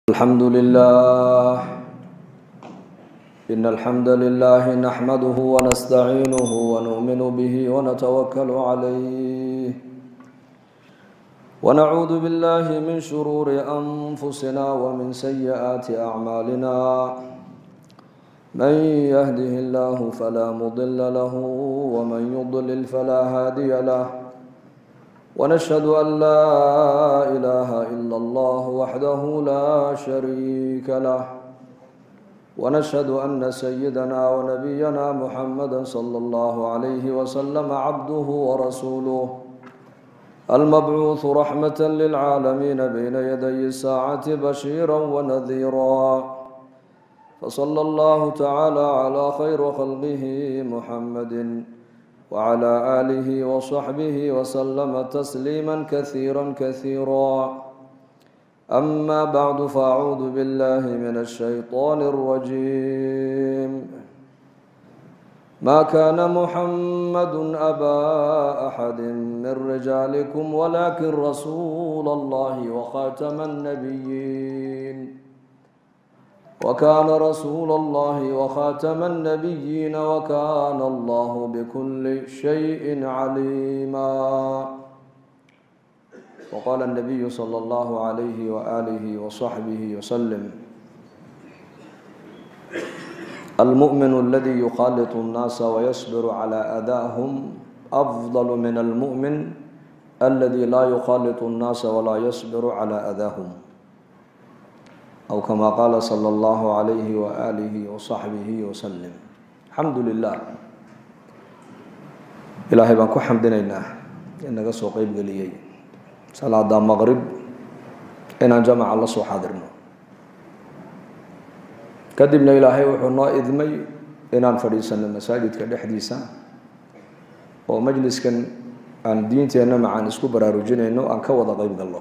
الحمد لله إن الحمد لله نحمده ونستعينه ونؤمن به ونتوكل عليه ونعوذ بالله من شرور أنفسنا ومن سيئات أعمالنا من يهده الله فلا مضل له ومن يضلل فلا هادي له ونشهد أن لا إله إلا الله وحده لا شريك له ونشهد أن سيدنا ونبينا محمدا صلى الله عليه وسلم عبده ورسوله المبعوث رحمة للعالمين بين يدي الساعة بشيرا ونذيرا فصلى الله تعالى على خير خلقه محمد وعلى آله وصحبه وسلم تسليما كثيرا كثيرا أما بعد فأعوذ بالله من الشيطان الرجيم ما كان محمد أبا أحد من رجالكم ولكن رسول الله وخاتم النبيين وكان رسول الله وخاتم النبيين وكان الله بكل شيء عليما وقال النبي صلى الله عليه وآله وصحبه وسلم المؤمن الذي يخالط الناس ويصبر على أذاهم أفضل من المؤمن الذي لا يخالط الناس ولا يصبر على أذاهم أو كما قال صلى الله عليه وآله وصحبه وسلم الحمد لله ilaahay baan ku xamdinaynaa in naga soo qeyb geliyey salaada maqrib inaan jamaca la soo xaadirno kadibna ilaahay wuxuu noo idmay inaan fadhiisano masaajidka dhexdiisa oo majliskan aan diinteenna macaan isku baraarujinayno aan ka wada qeyb galno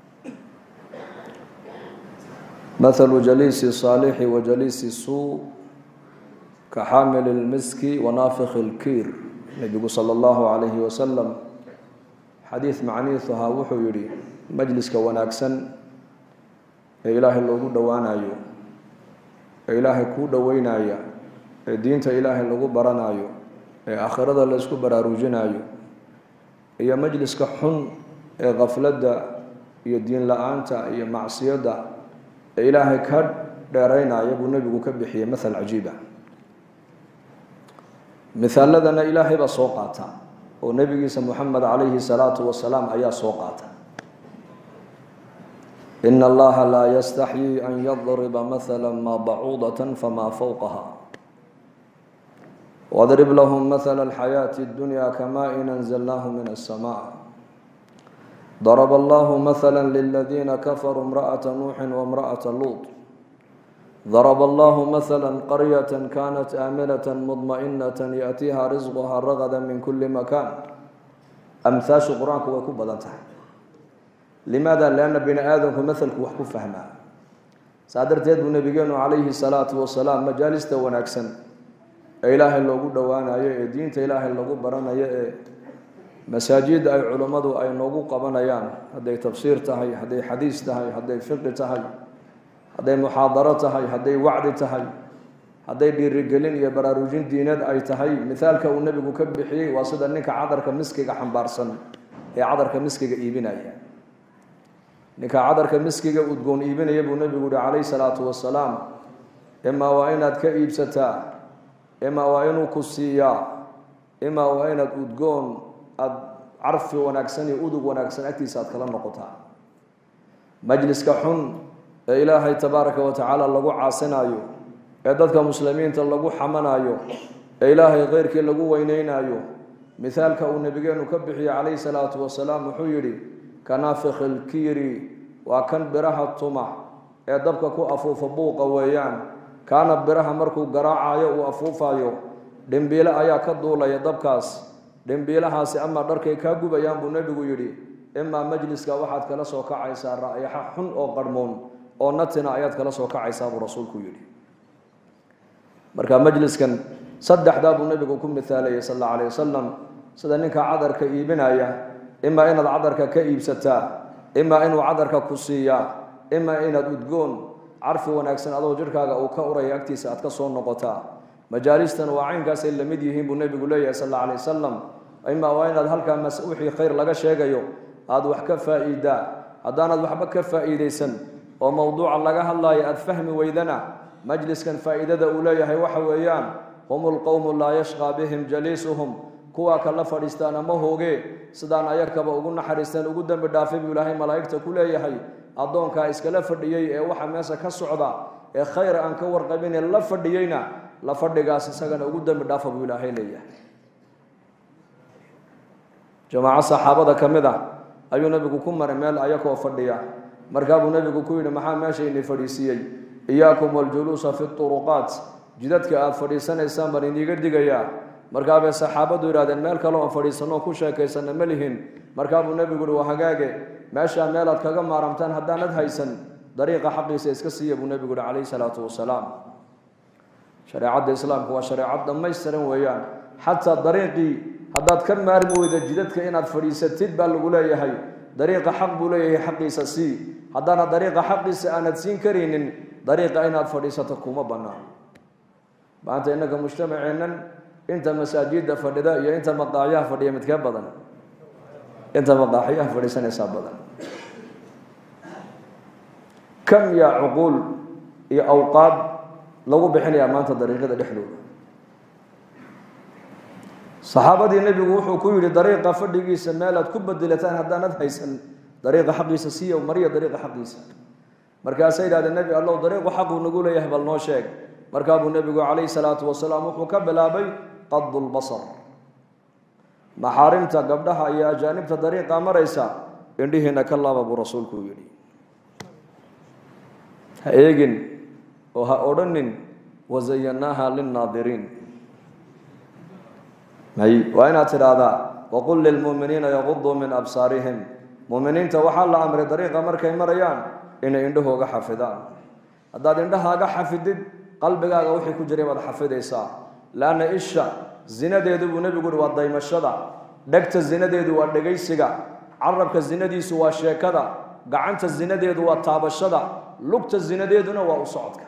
مثل جليس الصالح وجليس السوء كحامل المسك ونافخ الكير nebigu salى اllahu عalayhi wasalam xadiid macniisuhaa wuxuu yihi majliska wanaagsan ee ilaahay loogu dhowaanayo ee ilaahay kuu dhoweynaya ee diinta ilaahay lagu baranayo ee aakhirada la isku baraarujinayo iyo majliska xun ee kafladda iyo diin la-aanta iyo macsiyadda ee ilaahay ka dheeraynaya buu nebigu ka bixiyey mathal cajiiba mihaaladana ilaahay baa soo qaata oo nebigiisa moxamed calayhi salaatu wasalaam ayaa soo qaata ina allaha laa yastaxyii an yadriba mahala maa bacuudata famaa fowqaha wadrib lahum mahala alxayaati اdunya kama-in anzalnaahu min aلsama ضرب الله مثلا للذين كفروا امرأة نوح وامرأة لوط ضرب الله مثلا قرية كانت آمنة مطمئنة يأتيها رزقها رغدا من كل مكان أمثاش قرآنك ويكون بدنتها لماذا؟ لأن بني آدم مثلك وحكو فهما سادر تيد نبينا عليه الصلاة والسلام مجالس ونكسن إله اللي قد وانا يا دين إله اللي قد برنا يا masaajid ay culummadu ay noogu qabanayaan hadday tafsiir tahay hadday xadiis tahay hadday fiqi tahay hadday muxaadaro tahay hadday wacdi tahay hadday dhiirigelin iyo baraarujin diineed ay tahay mithaalka uu nebigu ka bixiyey waa sida ninka cadarka miskiga xambaarsan ee cadarka miskiga iibinaya ninka cadarka miskiga udgoon iibinaya buu nebigu yihi calayhi salaatu wasalaam imaa waa inaad ka iibsataa imaa waa inuu ku siiyaa imaa waa inaad udgoon aada carfi wanaagsan iyo udug wanaagsan agtiisa aad kala noqotaa majliska xun ee ilaahay tabaaraka wa tacaala lagu caasinayo ee dadka muslimiinta lagu xamanayo ee ilaahay keyrkii lagu weyneynayo mithaalka uu nabigeenu ka bixiyey calayhi salaatu wasalaam wuxuu yidhi kanaafikhi ilkiiri waa kan biraha tuma ee dabka ku afuufa buuqa weeyaan kaana biraha markuu garaacayo uu afuufayo dhimbiile ayaa ka duulaya dabkaas dhimbiilahaasi ama dharkay kaa gubayaan buu nebigu yidhi imaa majliska waxaad kala soo kacaysaa ra'yaxa xun oo qarhmoon oo natina ayaad kala soo kacaysaa buu rasuulku yidhi marka majliskan saddexdaa buu nebigu ku mithaalayay sal alla alayh wasalam sida ninka cadarka iibinaya imaa inaad cadarka ka iibsataa imaa inuu cadarka ku siiyaa imaa inaad udgoon carfi wanaagsan adoo jidhkaaga uu ka uraya agtiisa aad ka soo noqotaa majaalistan waa caynkaasay la mid yihiin buu nebigu leeyahay sal alla alay wasalam imaa waa inaad halkaa wixii khayr laga sheegayo aada wax ka faa'iidaa haddaanaad waxba ka faa'iidaysan oo mowduuca laga hadlaayo aada fahmi weydana majliskan faa'iidada uu leeyahay waxa weeyaan hum lqowmu laa yashqaa bihim jaliisuhum kuwaa kala fadhiistaan ama hooge sidaan ayakaba ugu naxariisteen ugu dembi dhaafay buu ilaahay malaa'igta ku leeyahay addoonkaa iskala fadhiyey ee waxa meesha ka socda ee khayr aan ka warqabine la fadhiyeyna la fadhigaas isagana ugu dembi dhaafa buu ilaahay leeyahay jamaaco saxaabada ka mid ah ayuu nebigu ku maray meel ayakoo fadhiya markaa buu nebigu ku yidhi maxaa meeshayni fadhiisiiyey iyaakum waljuluusa fi turuqaat jidadka aada fadhiisanaysaan baan iniiga digayaa markaa bay saxaabadu yidhahdeen meel kale oon fadhiisanoo ku sheekaysana ma lihin markaa buu nebigu uhi waa hagaage meeshaa meelaad kaga maaramtaan haddaanad haysan dariiqa xaqiisa iska siiya buu nebigu uhi calayhi salaatu wasalaam shareecadda islaamku waa shareecad dhammaystiran weeyaan xataa dariiqii haddaad ka maarmi weyda jidadka inaad fadhiisatid baa lagu leeyahay dariiqa xaq buu leeyahay xaqiisa sii haddaana dariiqa xaqiisa aanad siin karaynin dariiqa inaad fadhiisato kuma bannaan maanta innaga mujtamaceennan inta masaajidda fadhida iyo inta maqaaxyaha fadhiya midkee badan inta maqaaxyaha fadhiisanaysaa badan kam yaa cuquul iyo awqaad lagu bixinayaa maanta dariiqyada dhexdooda saxaabadii nebigu wuxuu ku yidhi dariiqa fadhigiisa meelaad ku bedelataan haddaanad haysan dariiqa xaqiisa siiya mariya dariiqa xaqiisa markaasay yidhahdeen nebi allow dariiqu xaquu nagu leeyahay bal noo sheeg markaa buu nebigu calayhi salaatu wasalaam wuxuu ka bilaabay qadu lbasar maxaarimta gabdhaha iyo ajaanibta dariiqa maraysa indhihiina ka laaba buu rasuulku yidhi ha eegin oo ha odhanin wazayanaaha linnaadiriin may waa inaad tidhaahdaa waqul lilmuuminiina yaquduu min absaarihim muuminiinta waxaa la amray dariiqa markay marayaan inay indhahooga xafidaan haddaad indhahaaga xafidid qalbigaaga wixii ku jiray baad xafidaysaa laanna isha zinadeedu buu nebigu uhi waa daymashada dhegta zinadeedu waa dhegaysiga carabka zinadiisu waa sheekada gacanta zinadeedu waa taabashada lugta zinadeeduna waa u socodka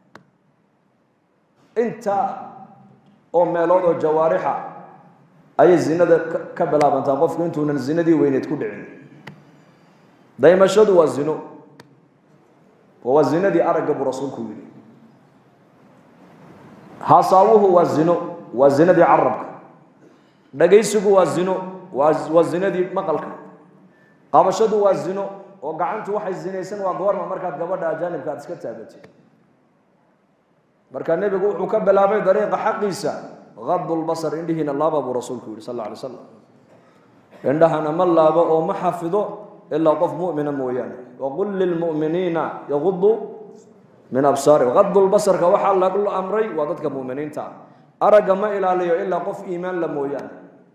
intaa oo meelood oo jawaarixa ayay zinada ka bilaabantaa qofku intuunan zinadii weyneed ku dhicin daymashadu waa zino oo waa zinadii aragga buu rasuulku yidhi haasaawuhu waa zino waa zinadii carabka dhagaysigu waa zino waa zinadii maqalka qabashadu waa zino oo gacantu waxay zinaysan waa goorma markaad gabadha ajaanibka aad iska taagatid marka nebigu wuxuu ka bilaabay dariiqa xaqiisa qadu lbasar indhihiina laaba buu rasuulku yihi sal alay slam indhahana ma laabo oo ma xafido ilaa qof mumina mooyaane waqul lilmuminiina yaqudu min absaari qadu lbasarka waxaa lagu amray waa dadka muminiinta aragga ma ilaaliyo ilaa qof iimaan la mooyaane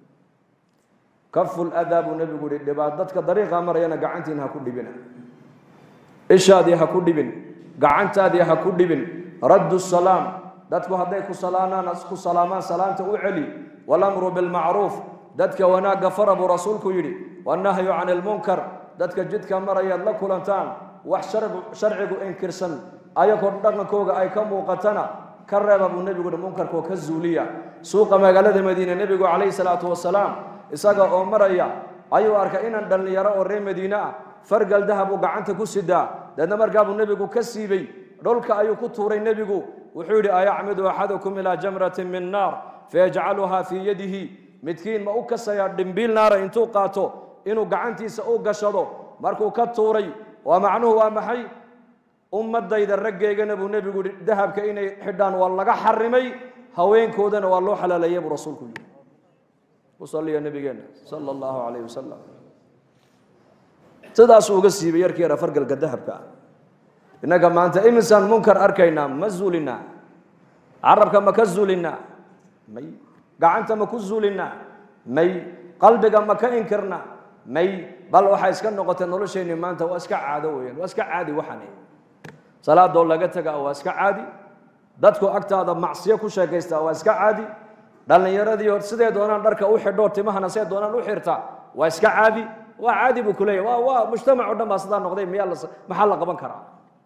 kafu ladaa buu nebigu yihi dhibaat dadka dariiqa marayana gacantiina ha ku dhibina ishaadii ha ku dhibin gacantaadii ha ku dhibin raddu salaam dadku hadday ku salaamaan ku salaamaan salaamta u celi walamru bilmacruuf dadka wanaagga fara buu rasuulku yidhi wannahyu cani lmunkar dadka jidka marayaad la kulantaan wax sharcigu inkirsan ayagoo dhaqankooga ay ka muuqatana ka reeba buu nebigu yihi munkarkoo ka zuuliya suuqa magaalada madiine nebigu calayhi salaatu wasalaam isaga oo maraya ayuu arkay inaan dhallinyaro oo reer madiine ah fargal dahab uu gacanta ku sidaa deedna markaabuu nebigu ka siibay dhulka ayuu ku tuuray nebigu wuxuu yidhi ayacmidu axadukum ilaa jamratin min naar fayajcaluhaa fii yadihi midkiin ma u kasayaa dhimbiil naara intuu qaato inuu gacantiisa u gashado markuu ka tuuray waa macnuhu waa maxay ummadayda raggeygana buu nebigu yihi dahabka inay xidhaan waa laga xarimay haweenkoodana waa loo xalaaleeyay buu rasuulku yidhi usaliya nabigeena sala allahu calayh wasalam sidaasuu uga siibay yarkii yara fargalka dahabka ah innaga maanta imisaan munkar arkaynaa ma zuulinaa carabka ma ka zuulinaa may gacanta ma ku zuulinaa may qalbiga ma ka inkirnaa may bal waxay iska noqotay nolosheenni maanta waa iska caado weeyaan waa iska caadi waxani salaadoo laga tagaa waa iska caadi dadku agtaada macsiyo ku sheekaystaa waa iska caadi dhallinyaradii hor sidee doonaan dharka u xidhoo timahana see doonaan u xirta waa iska caadi waa caadi buu kuleeyahy waa waa mujtamac o dhan baa sidaa noqday miyaa la maxaa la qaban karaa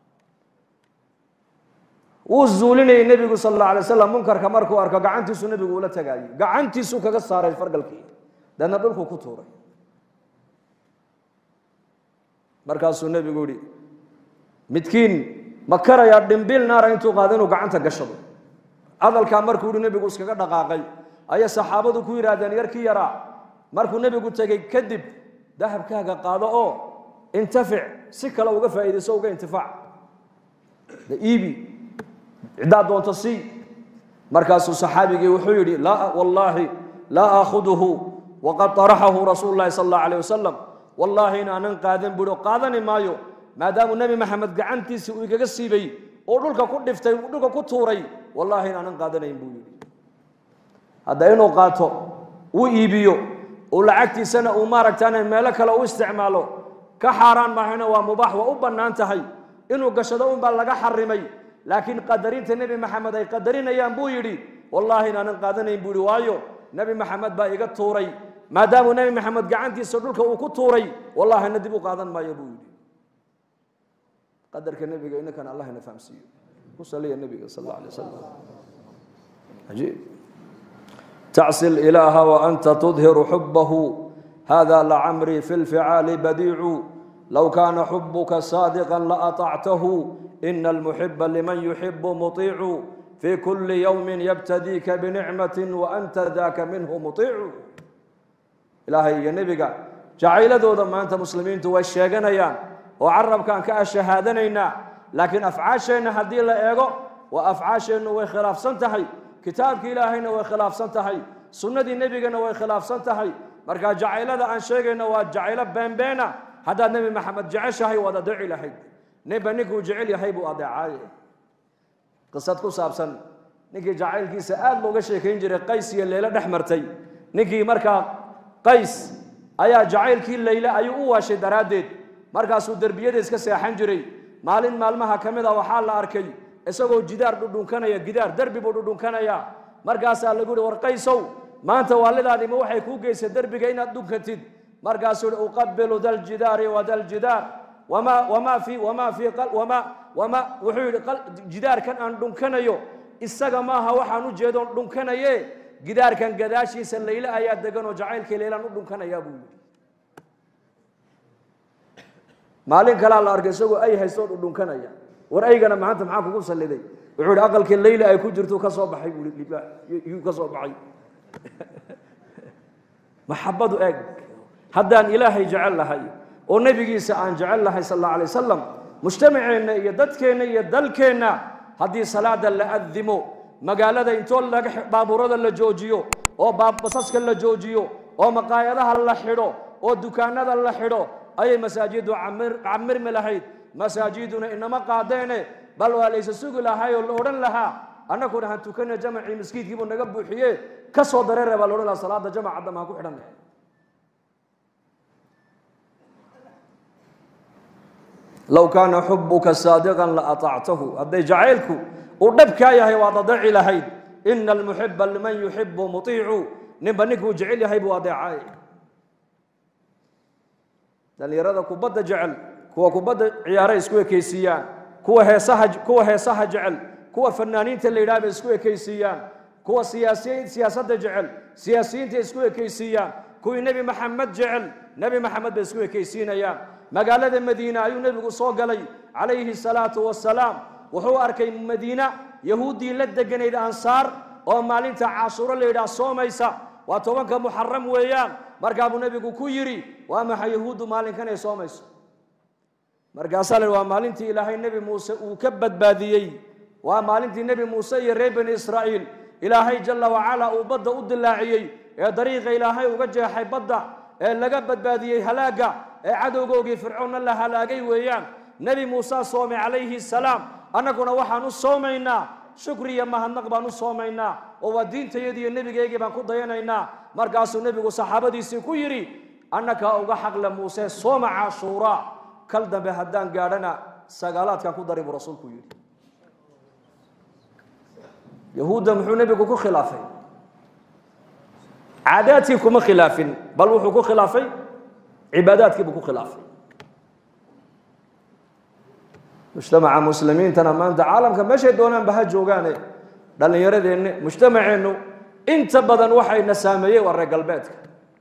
wuu zuulinayay nebigu sal alla alay slam munkarka markuu arko gacantiisu nebigu ula tagaayey gacantiisuu kaga saaray fargalkii deedna dhulkuu ku tuuray markaasuu nebigu yihi midkiin ma karayaa dhimbil naara intuu qaado inuu gacanta gashado hadalkaa markuu yihi nebigu iskaga dhaqaaqay ayay saxaabadu ku yidhaahdeen yarkii yaraa markuu nebigu tegey kadib dahabkaaga qaado oo intafic si kale uga faa'iidayso uga intifaac de iibi ciddaad doonto sii markaasuu saxaabigii wuxuu yidhi laa wallaahi laa aakhuduhu waqad طaraxahu rasuulu lahi sal اllah alayh wasalam wallaahi inaanan qaadan buhi oo qaadani maayo maadaamuu nebi maxamed gacantiisii uu igaga siibay oo dhulka ku dhiftay uu dhulka ku tuuray wallaahi inaanan qaadanayn buu yidhi hadda inuu qaato uu iibiyo uu lacagtiisana uu maaragtaan meelo kale u isticmaalo ka xaaraan maahayna waa mubaax waa u bannaan tahay inuu gashado unbaa laga xarimay laakiin qadarinta nebi maxamed ay qadarinayaan buu yidhi wallaahi inaanan qaadanayn buu yidhi waayo nebi maxamed baa iga tuuray maadaamuu nebi maxamed gacantiisa dhulka uu ku tuuray wallahina dib u qaadan maayo buu yidhi qadarka nebiga inankana allah ina fahamsiiyo ku saliya nebiga sal alla alay wasalam cajiib tacsi ilaaha waanta tudhiru xubahu hada lacamrii fi lficaali badiicu low kaana xubuka saadiqa laatactahu ina almuxiba liman yuxibu muطiicu fi kuli ywmi yabtadiika binicmati waanta daka minhu muطiicu ilaahay iyo nebiga jacayladooda maanta muslimiintu way sheeganayaan oo carabkaan ka ashahaadanaynaa laakiin afcaasheenna haddii la eego waa afcaasheennu way khilaafsan tahay kitaabkii ilaahayna way khilaafsan tahay sunnadii nebigana way khilaafsan tahay marka jacaylada aan sheegayno waa jacaylo beenbeena haddaad nebi maxamed jeceshahay waad adeeci lahayd ninba ninkuu jecel yahay buu adeecaaye qisad ku saabsan ninkii jacaylkiisa aada looga sheekayn jiray qays iyo leelo dhex martay ninkii markaa qays ayaa jacaylkii leyle ayuu u waashay daraaddeed markaasuu derbiyada iska seexan jiray maalin maalmaha ka mid a waxaa la arkay isagoo jidaar dhudhunkanaya gidaar derbi buu dhudhunkanaya markaasaa lagu yihi war qaysow maanta waalidaadima waxay kuu geysay derbiga inaad dhunkatid markaasuu yihi uqabilu daljidaari wa daljidaar wama wama fi wama fi wama wama wuxuu yidhi jidaarkan aan dhunkanayo isaga maaha waxaan u jeedoon dhunkanaye gidaarkan gadaashiisa layle ayaa degan oo jacaylkii laylaan u dhunkanayaa buu yidhi maalin kalaa la arkay isagoo ay haystoo dhudhunkanaya war aygana maanta maxaa kugu salliday wuxuu yidhi aqalkii layle ay ku jirto ka soo baxay buu yuu ka soo baxay maxabadu eeg haddaan ilaahay jecel lahay oo nebigiisa aan jecel lahay sal alla alay wasalam mujtamaceenna iyo dadkeenna iyo dalkeenna haddii salaada la adimo magaalada intoo laga baabuurada la joojiyo oo basaska la joojiyo oo maqaayadaha la xidho oo dukaanada la xidho ayay masaajidu camirmi lahayd masaajiduna inama qaadeene bal waa laysa sugi lahay oo la odhan lahaa annaguna han tukana jamacii maskiidkiibuu naga buuxiye ka soo dareere baa la odhan lahaa salaada jamaca dam ha ku xidhan low kaana xubuka saadiqan laatactahu hadday jacaylku uu dhabkaa yahay waad adeeci lahayd ina almuxiba liman yuxibu muiicu ninba ninkuu jecel yahay buu adeecay dhallinyarada kubadda jecel kuwa kubadda ciyaaray isku ekaysiiyaan kuwa heesaha kuwa heesaha jecel kuwa fanaaniinta la yidhaha bay isku ekaysiiyaan kuwa siyaasiyiin siyaasadda jecel siyaasiyiinta isku ekaysiiyaan kuwii nebi maxamed jecel nebi maxamed bay isku ekaysiinayaan magaalada madiina ayuu nebigu soo galay calayhi salaatu wasalaam wuxuu arkay madiina yahuuddii la deganayd ansaar oo maalinta cashuuro la yidhaah soomaysa waa tobanka muxaram weeyaan markaa buu nebigu ku yidhi waa maxay yahuuddu maalinkan ay soomayso markaasaa la yidhi waa maalintii ilaahay nebi muuse uu ka badbaadiyey waa maalintii nebi muuse iyo reer bani israa'iil ilaahay jalla wacala uu badda u dilaaciyey ee dariiqa ilaahay uga jeexay badda ee laga badbaadiyey halaagga ee cadowgoogii fircoonna la halaagay weeyaan nebi muuse soomay calayhi salaam annaguna waxaan u soomaynaa shukri iyo mahadnaq baan u soomaynaa oo waa diintayadii iyo nebigeygii baan ku dayanaynaa markaasuu nebigu saxaabadiisii ku yidhi annakaa uga xaqle muuse sooma cashuura kal dambe haddaan gaadhana sagaalaadkan ku dari buu rasuulku yidhi yahuudda muxuu nebigu ku khilaafay caadaadkii kuma khilaafin bal wuxuu ku khilaafay cibaadaadkii buu ku khilaafay mujtamaca muslimiintana maanta caalamka meeshay doonaanba ha joogaane dhallinyaradeenni mujtamaceennu inta badan waxayna saameeyey waa reer galbeedka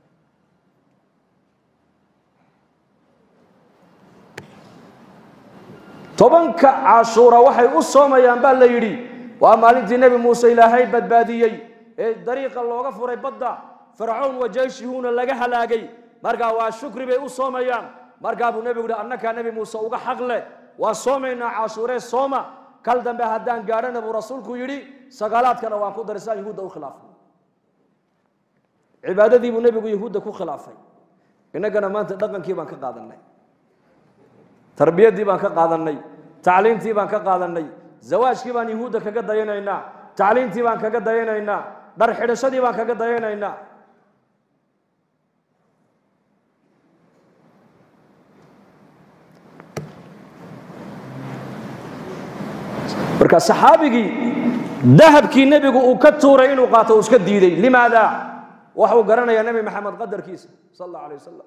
tobanka cashuura waxay u soomayaan baa la yidhi waa maalintii nebi muuse ilaahay badbaadiyey ee dariiqa looga furay badda fircown wa jeyshihuuna laga halaagay markaa waa shukri bay u soomayaan markaa buu nebigu yihi annakaa nebi muuse uga xaq leh waa soomaynaa cashuuree sooma kal dambe haddaan gaadhana buu rasuulku yidhi sagaalaadkana waan ku darisaan yahuudda u khilaafay cibaadadii buu nebigu yahuudda ku khilaafay innagana maanta dhaqankii baan ka qaadanay tarbiyaddii baan ka qaadanay tacliintii baan ka qaadanay zawaajkii baan yahuudda kaga dayanaynaa tacliintii baan kaga dayanaynaa dhar xidhashadii baan kaga dayanaynaa marka saxaabigii dahabkii nebigu uu ka tuuray inuu qaato uu iska diiday limaada waxuu garanayaa nebi maxamed qadarkiisa sal allahu alay wasalam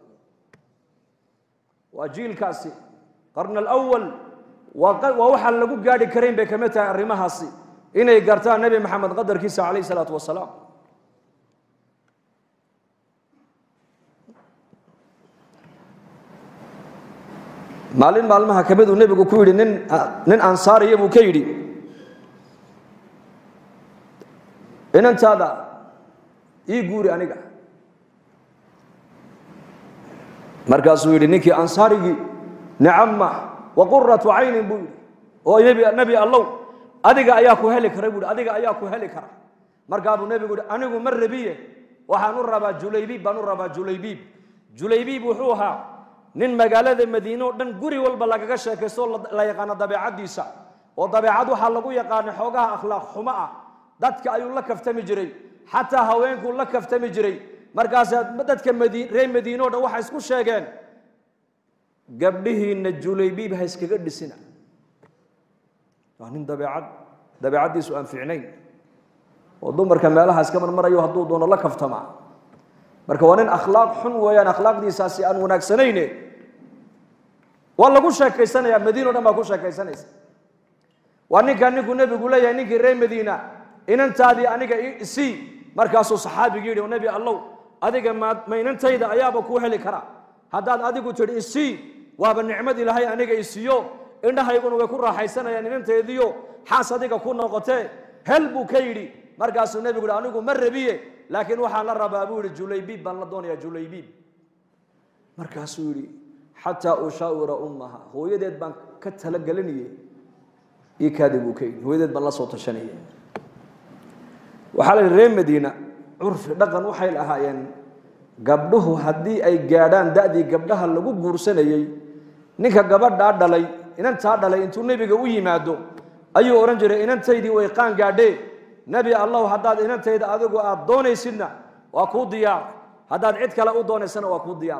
waa jiilkaasi qarna alawal waa waxaan lagu gaadhi karayn bay kamid tahay arrimahaasi inay gartaan nebi maxamed qadarkiisa calayh isalaatu wasalaam maalin maalmaha ka mid uu nebigu ku yidhi nin nin ansaariya buu ka yidhi inantaada ii guuri aniga markaasuu yidhi ninkii ansaarigii nicama wa quratu caynin buu yidhi oo nebi nebi allow adiga ayaa ku heli kara buu yidhi adiga ayaa ku heli kara markaa buu nebigu yidhi anigu ma rabiye waxaan u rabaa julaybiib baan u rabaa julaybiib julaybiib wuxuu ahaa nin magaalada madiine oo dhan guri walba lagaga sheekaysto oo la yaqaano dabeecaddiisa oo dabeecad waxaa lagu yaqaana xoogaha akhlaaq xumo ah dadka ayuu la kaftami jiray xataa haweenkuu la kaftami jiray markaasaa dadka madi reer madiine o dhan waxay isku sheegeen gabdhihiinna julaybiib ha iskaga dhisina waa nin dabeecad dabeecaddiisu aan fiicnayn oo dumarka meelaha iska marmarayo hadduu doono la kaftama marka waa nin akhlaaq xun weeyaan akhlaaqdiisaasi aan wanaagsanayne waa lagu sheekaysanayaa madiina o dhan baa ku sheekaysanaysa waa ninkaa ninkuu nebigu leeyahay ninkii reer madiina inantaadii aniga isii markaasuu saxaabigii yidhi nebi allow adiga ma ma inantayda ayaaba kuu heli kara haddaad adigu tidhi isii waaba nicmad ilaahay aniga isiiyo indhahayguna way ku raaxaysanayaan inanteediyo xaas adiga ku noqotee hel buu ka yidhi markaasuu nebigu yidhi anigu ma rabiye laakiin waxaan la rabaa buu yidhi julaybiib baan la doonayaa julaybiib markaasuu yidhi xataa ushaawira ummaha hooyadeed baan ka talagelinayay ii kaadi buu ka yidhi hooyadeed baan la soo tashanayay waxaa la yidhi reer madiina curfi dhaqan waxay lahaayeen gabdhuhu haddii ay gaadhaan da'dii gabdhaha lagu guursanayey ninka gabadhaa dhalay inantaa dhalay intuu nebiga u yimaado ayuu odhan jiray inantaydii way qaan gaadhee nebi allahu haddaad inantayda adigu aada doonaysidna waa kuu diyaar haddaad cid kale u doonaysana waa kuu diyaar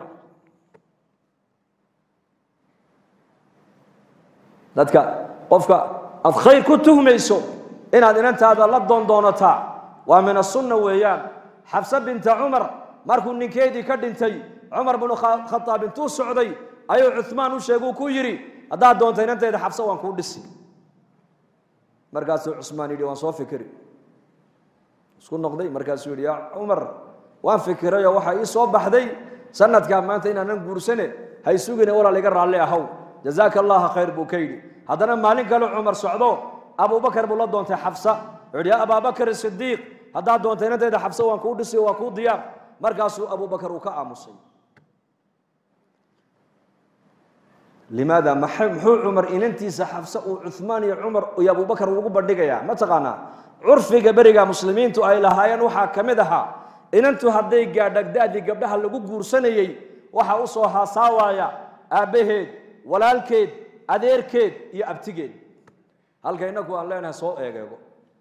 dadka qofka aad khayr ku tuhmayso inaad inantaada la doon doonataa waa min asunna weeyaan xabse binta cumar markuu ninkeedii ka dhintay cumar binu khadaab intuu socday ayuu cumaan u sheeguu ku yidhi haddaad doonta inantayda xabse waan kuu dhisi markaasuu cusmaan yidhi waan soo fikiri isku noqday markaasuu yidhi yaa cumar waan fikirayoo waxaa ii soo baxday sanadkaa maanta inaanan guursane hay sugine walaal iga raalli ahow jazaaka allaha khayr buu ka yidhi haddana maalin kale cumar socdo abubakar buu la doontay xabsa wuxuu yidhi yaa abaabakar sidiiq haddaad doonta inantayda xabse waan kuu dhisi waa kuu diyaar markaasuu abubakar uu ka aamusay limaada muxuu cumar inantiisa xabse uu cumaan iyo cumar iyo abubakar ugu bandhigayaa ma taqaanaa curfiga beriga muslimiintu ay lahaayeen waxaa ka mid ahaa inantu hadday gaadhagdaadii gabdhaha lagu guursanayey waxaa u soo haasaawaya aabbaheed walaalkeed adeerkeed iyo abtigeed halka inaku aan leenahay soo eegeego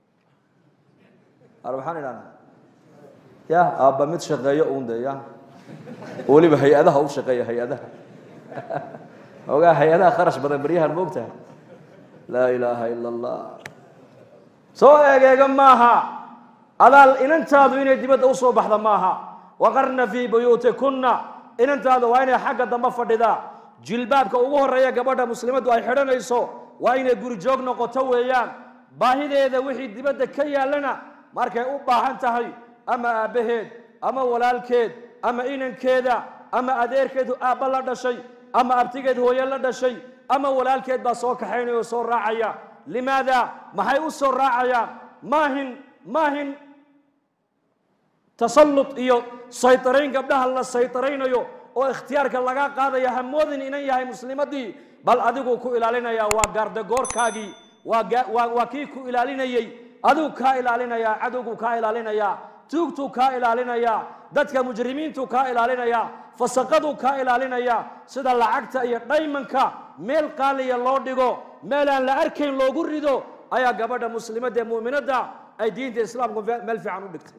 waxaan idhahnaa ya aabba mid shaqeeyo uun de ya weliba hay-adaha u shaqeeya hay-adaha ogaa hay-adaha kharash badan beryahan moogtahay laa ilaaha ila allah soo eegeega maaha adaal inantaadu inay dibadda usoo baxda maaha waqarna fii buyuutikunna inantaada waa inay xagga dambe fadhidaa jilbaabka ugu horeeya gabadha muslimaddu ay xidhanayso waa inay gurijoog noqoto weeyaan baahideeda wixii dibadda ka yaallana markay u baahan tahay ama aabbaheed ama walaalkeed ama inankeeda ama adeerkeed aabba la dhashay ama abtigeed hooye la dhashay ama walaalkeed baa soo kaxaynaya oo soo raacaya limaada maxay u soo raacayaan maahin maahin tasallut iyo saytarayn gabdhaha la saytaraynayo oo ikhtiyaarka laga qaadaya hamoodin inan yahay muslimadii bal adiguu ku ilaalinaya waa gaardagoorkaagii waa kii ku ilaalinayey adigu kaa ilaalinaya cadowguu kaa ilaalinaya tuugtuu kaa ilaalinaya dadka mujrimiintuu kaa ilaalinaya fasaqaduu kaa ilaalinaya sida lacagta iyo dhaymanka meel qaaliya loo dhigo meelaan la arkayn loogu rido ayaa gabadha muslimadda ee mu'minadda ay diinta islaamku meel fiican u dhigtay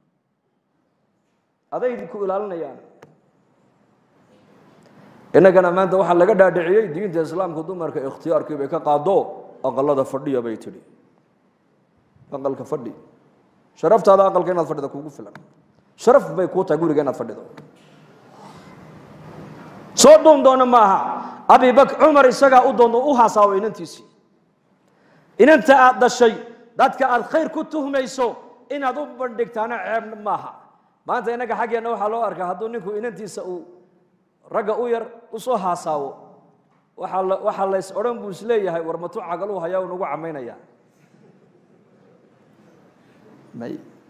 aday ku ilaalinayaan innagana maanta waxaa laga dhaadhiciyey diinta islaamku dumarka ikhtiyaarkii bay ka qaado aqalada fadhiya bay tidhi aqalka fadhi sharaftaada aqalka inaad fadhida kugu filan sharaf bay kuu tahay guriga inaad fadhido soo dhuun doona ma aha abibak cumar isagaa u doon u hasaawo inantiisii inanta aad dhashay dadka aad khayr ku tuhmayso inaad u bandhigtaana ceeb maaha maanta innaga xaggeenna waxaa loo arkaa hadduu ninku inantiisa uu ragga u yar usoo haasaawo waxaa la waxaa lays odhan buu isleeyahay war matu cagaluu hayaa u nagu camaynaya may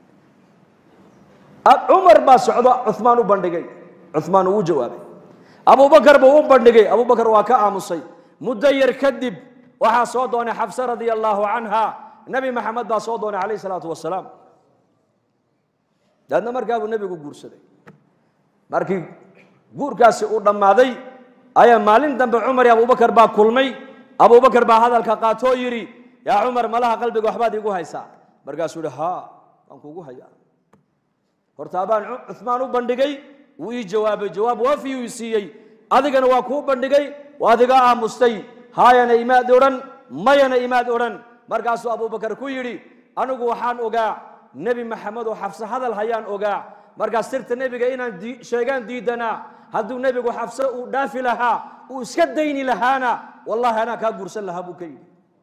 cumar baa socdo cumaan u bandhigay cumaan uu u jawaabay abubakar buu u bandhigay abubakar waa ka aamusay muddo yar kadib waxaa soo doonay xafse radia allaahu canha nebi maxamed baa soo doonay calayh isalaatu wasalaam daadna markaa buu nebigu guursaday markii guurkaasi uu dhammaaday ayaa maalin dambe cumar iyo abubakar baa kulmay abubakar baa hadalka qaatoo yidhi yaa cumar malaha qalbiga waxbaad iigu haysaa markaasuu yihi haa waan kuugu hayaa hortaa baan cumaan u bandhigay wuu ii jawaabay jawaab waafiyuu i siiyey adigana waa kuu bandhigay waad iga aamustay haayana imaad odhan mayana imaad odhan markaasuu abubakar ku yidhi anigu waxaan ogaa nebi maxamed oo xafse hadal hayaan ogaa markaas sirta nebiga inaan sheegaan diidanaa hadduu nebigu xafse uu dhaafi lahaa uu iska dayni lahaana wallahi anaa kaa guursan lahaa buu ka yidhi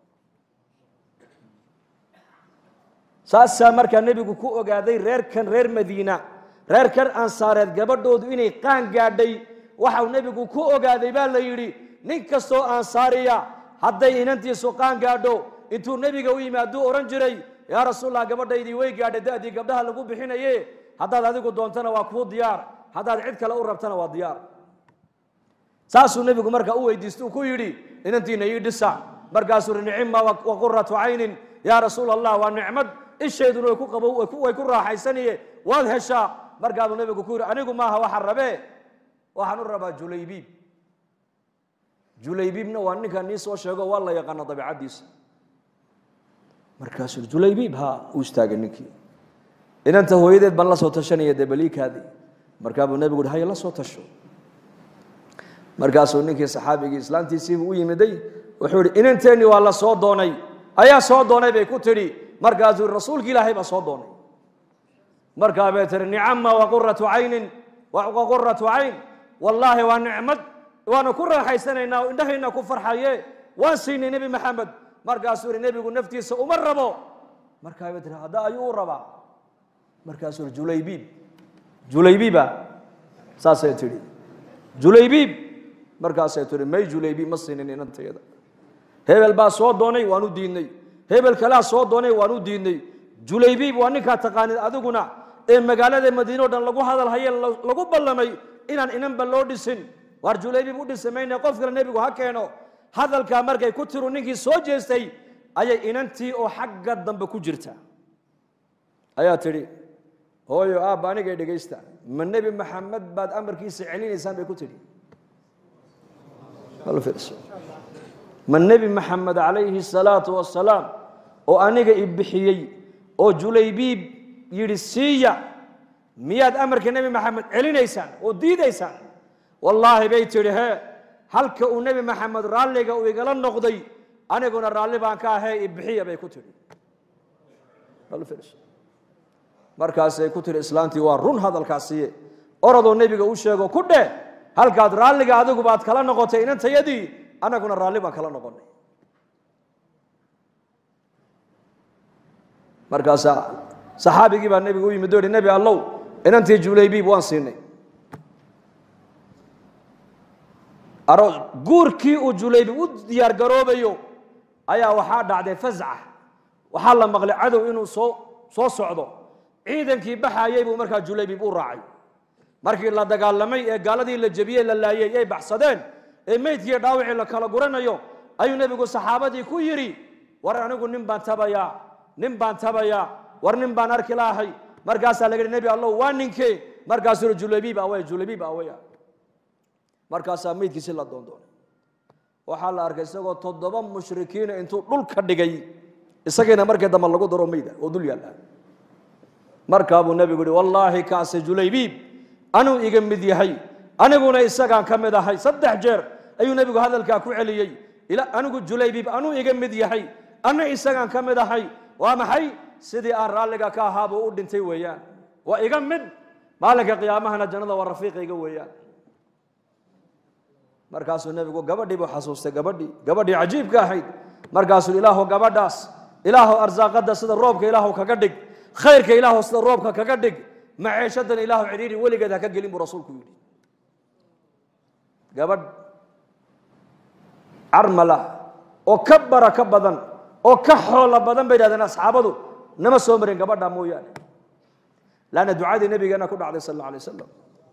saasaa markaa nebigu ku ogaaday reerkan reer madiina reerkan ansaareed gabadhoodu inay qaan gaadhay waxau nebigu ku ogaaday baa la yidhi nin kastoo ansaariya hadday inantiisu qaan gaadho intuu nebiga u yimaaduu odhan jiray yaa rasuulallah gabadhaydii way gaadhay da'dii gabdhaha lagu bixinaye haddaad adigu doontana waa kuu diyaar haddaad cid kale u rabtana waa diyaar saasuu nebigu markaa u weydiista uu ku yidhi inantiina ii dhisa markaasuu yihi nicima wa quratu caynin yaa rasuul allah waa nicmad ishayduna way ku qabo way ku raaxaysaniye waad heshaa markaasuu nebigu ku yidhi anigu maaha waxaan rabee waxaan u rabaa julaybiib julaybiibna waa ninkaan nii soo sheego waa la yaqaana dabiicaddiisa markaasuu julaybiib ha uu istaagay ninkii inanta hooyadeed baan la soo tashanaya dee baliikaadii markaa buu nebigu uhi haya la soo tasho markaasuu ninkii saxaabigii islaantiisiibuu u yimiday wuxuu yihi inanteennii waa la soo doonay ayaa soo doonay bay ku tidhi markaasuu yihi rasuulki ilaahay baa soo doonay markaa bay tihi nicama waquratu caynin waquratu cayn wallaahi waa nicmad waanu ku raaxaysanaynaa oo indhahayna ku farxaye waan siinay nebi maxamed markaasuu yihi nebigu naftiisa uma rabo markaa bay tihi hadda ayuu u rabaa markaasuu yihi julaybiib julaybiiba saasay tidhi julaybiib markaasay tihi may julaybiib ma siinin inantayada hebel baa soo doonay waan u diidnay hebel kalaa soo doonay waan u diidnay julaybiib waa ninkaa taqaanid adiguna ee magaalada madiine o dhan lagu hadal haye lagu ballamay inaan inanba loo dhisin waar julaybiib u dhisi mayne qof kale nebigu ha keeno hadalkaa markay ku tiru ninkii soo jeestay ayay inantii oo xagga dambe ku jirta ayaa tidhi hooyo aabba anigay dhegaysta ma nebi maxamed baad amarkiisa celinaysaan bay ku tidhi ma nebi maxamed calayhi salaatu wasalaam oo aniga i bixiyey oo julaybiib yidhi siiya miyaad amarka nebi maxamed celinaysaan oo diidaysaan wallaahi bay tidhi hee halka uu nebi maxamed raalliga uu igala noqday aniguna raalli baan ka ahee i bixiya bay ku tidhi markaasay ku tihi islaantii waa run hadalkaasiye orodoo nebiga u sheego ku dheh halkaad raalliga adigu baad kala noqotay inantayadii annaguna raalli baan kala noqonay markaasaa saxaabigii baa nebiga u yimid o yihi nebi allow inantii julaybiib waan siinay aro guurkii uu julaybiib u diyaar garoobayo ayaa waxaa dhacday fasca waxaa la maqlay cadow inuu soo soo socdo ciidankii baxayey buu markaa julaybiib u raacay markii la dagaalamay ee gaaladii la jebiyey la laayey ay baxsadeen ee meydkiiyo dhaawicii la kala guranayo ayuu nebigu saxaabadii ku yidhi war anigu nin baan tabayaa nin baan tabayaa war nin baan arki lahay markaasaa laga yidhi nebi allow waa ninkee markaasuu yihi julaybiib awey julaybiib aweya markaasaa meydkiisi la doondoonay waxaa la arkay isagoo toddoba mushrikiina intuu dhulka dhigay isagiina markii dambe lagu daro meyda oo dul yaalla markaabuu nebigu yihi wallaahi kaase julaybiib anuu iga mid yahay aniguna isagaan ka mid ahay saddex jeer ayuu nebigu hadalkaa ku celiyey anigu julaybiib anuu iga mid yahay ana isagaan ka mid ahay waa maxay sidii aan raalliga ka ahaabuu u dhintay weeyaan waa iga mid maalinka qiyaamahana jannada waa rafiiqayga weeyaan markaasuu nebigu gabadhii buu xasuustay gabadhii gabadhii cajiibka ahayd markaasuu ilaahu gabadhaas ilaahu arsaaqada sida roobka ilaahu kaga dhig khayrka ilaahu sida roobka kaga dhig maceeshadan ilaahu cidhiiri weligeed ha ka gelin buu rasuulku yidhi gabadh carmala oo ka baraka badan oo ka xoolo badan bay yidhahdeen asxaabadu nama soo marin gabadha mooyaane laanna ducadii nabigeena ku dhacday sal alla alay wasalam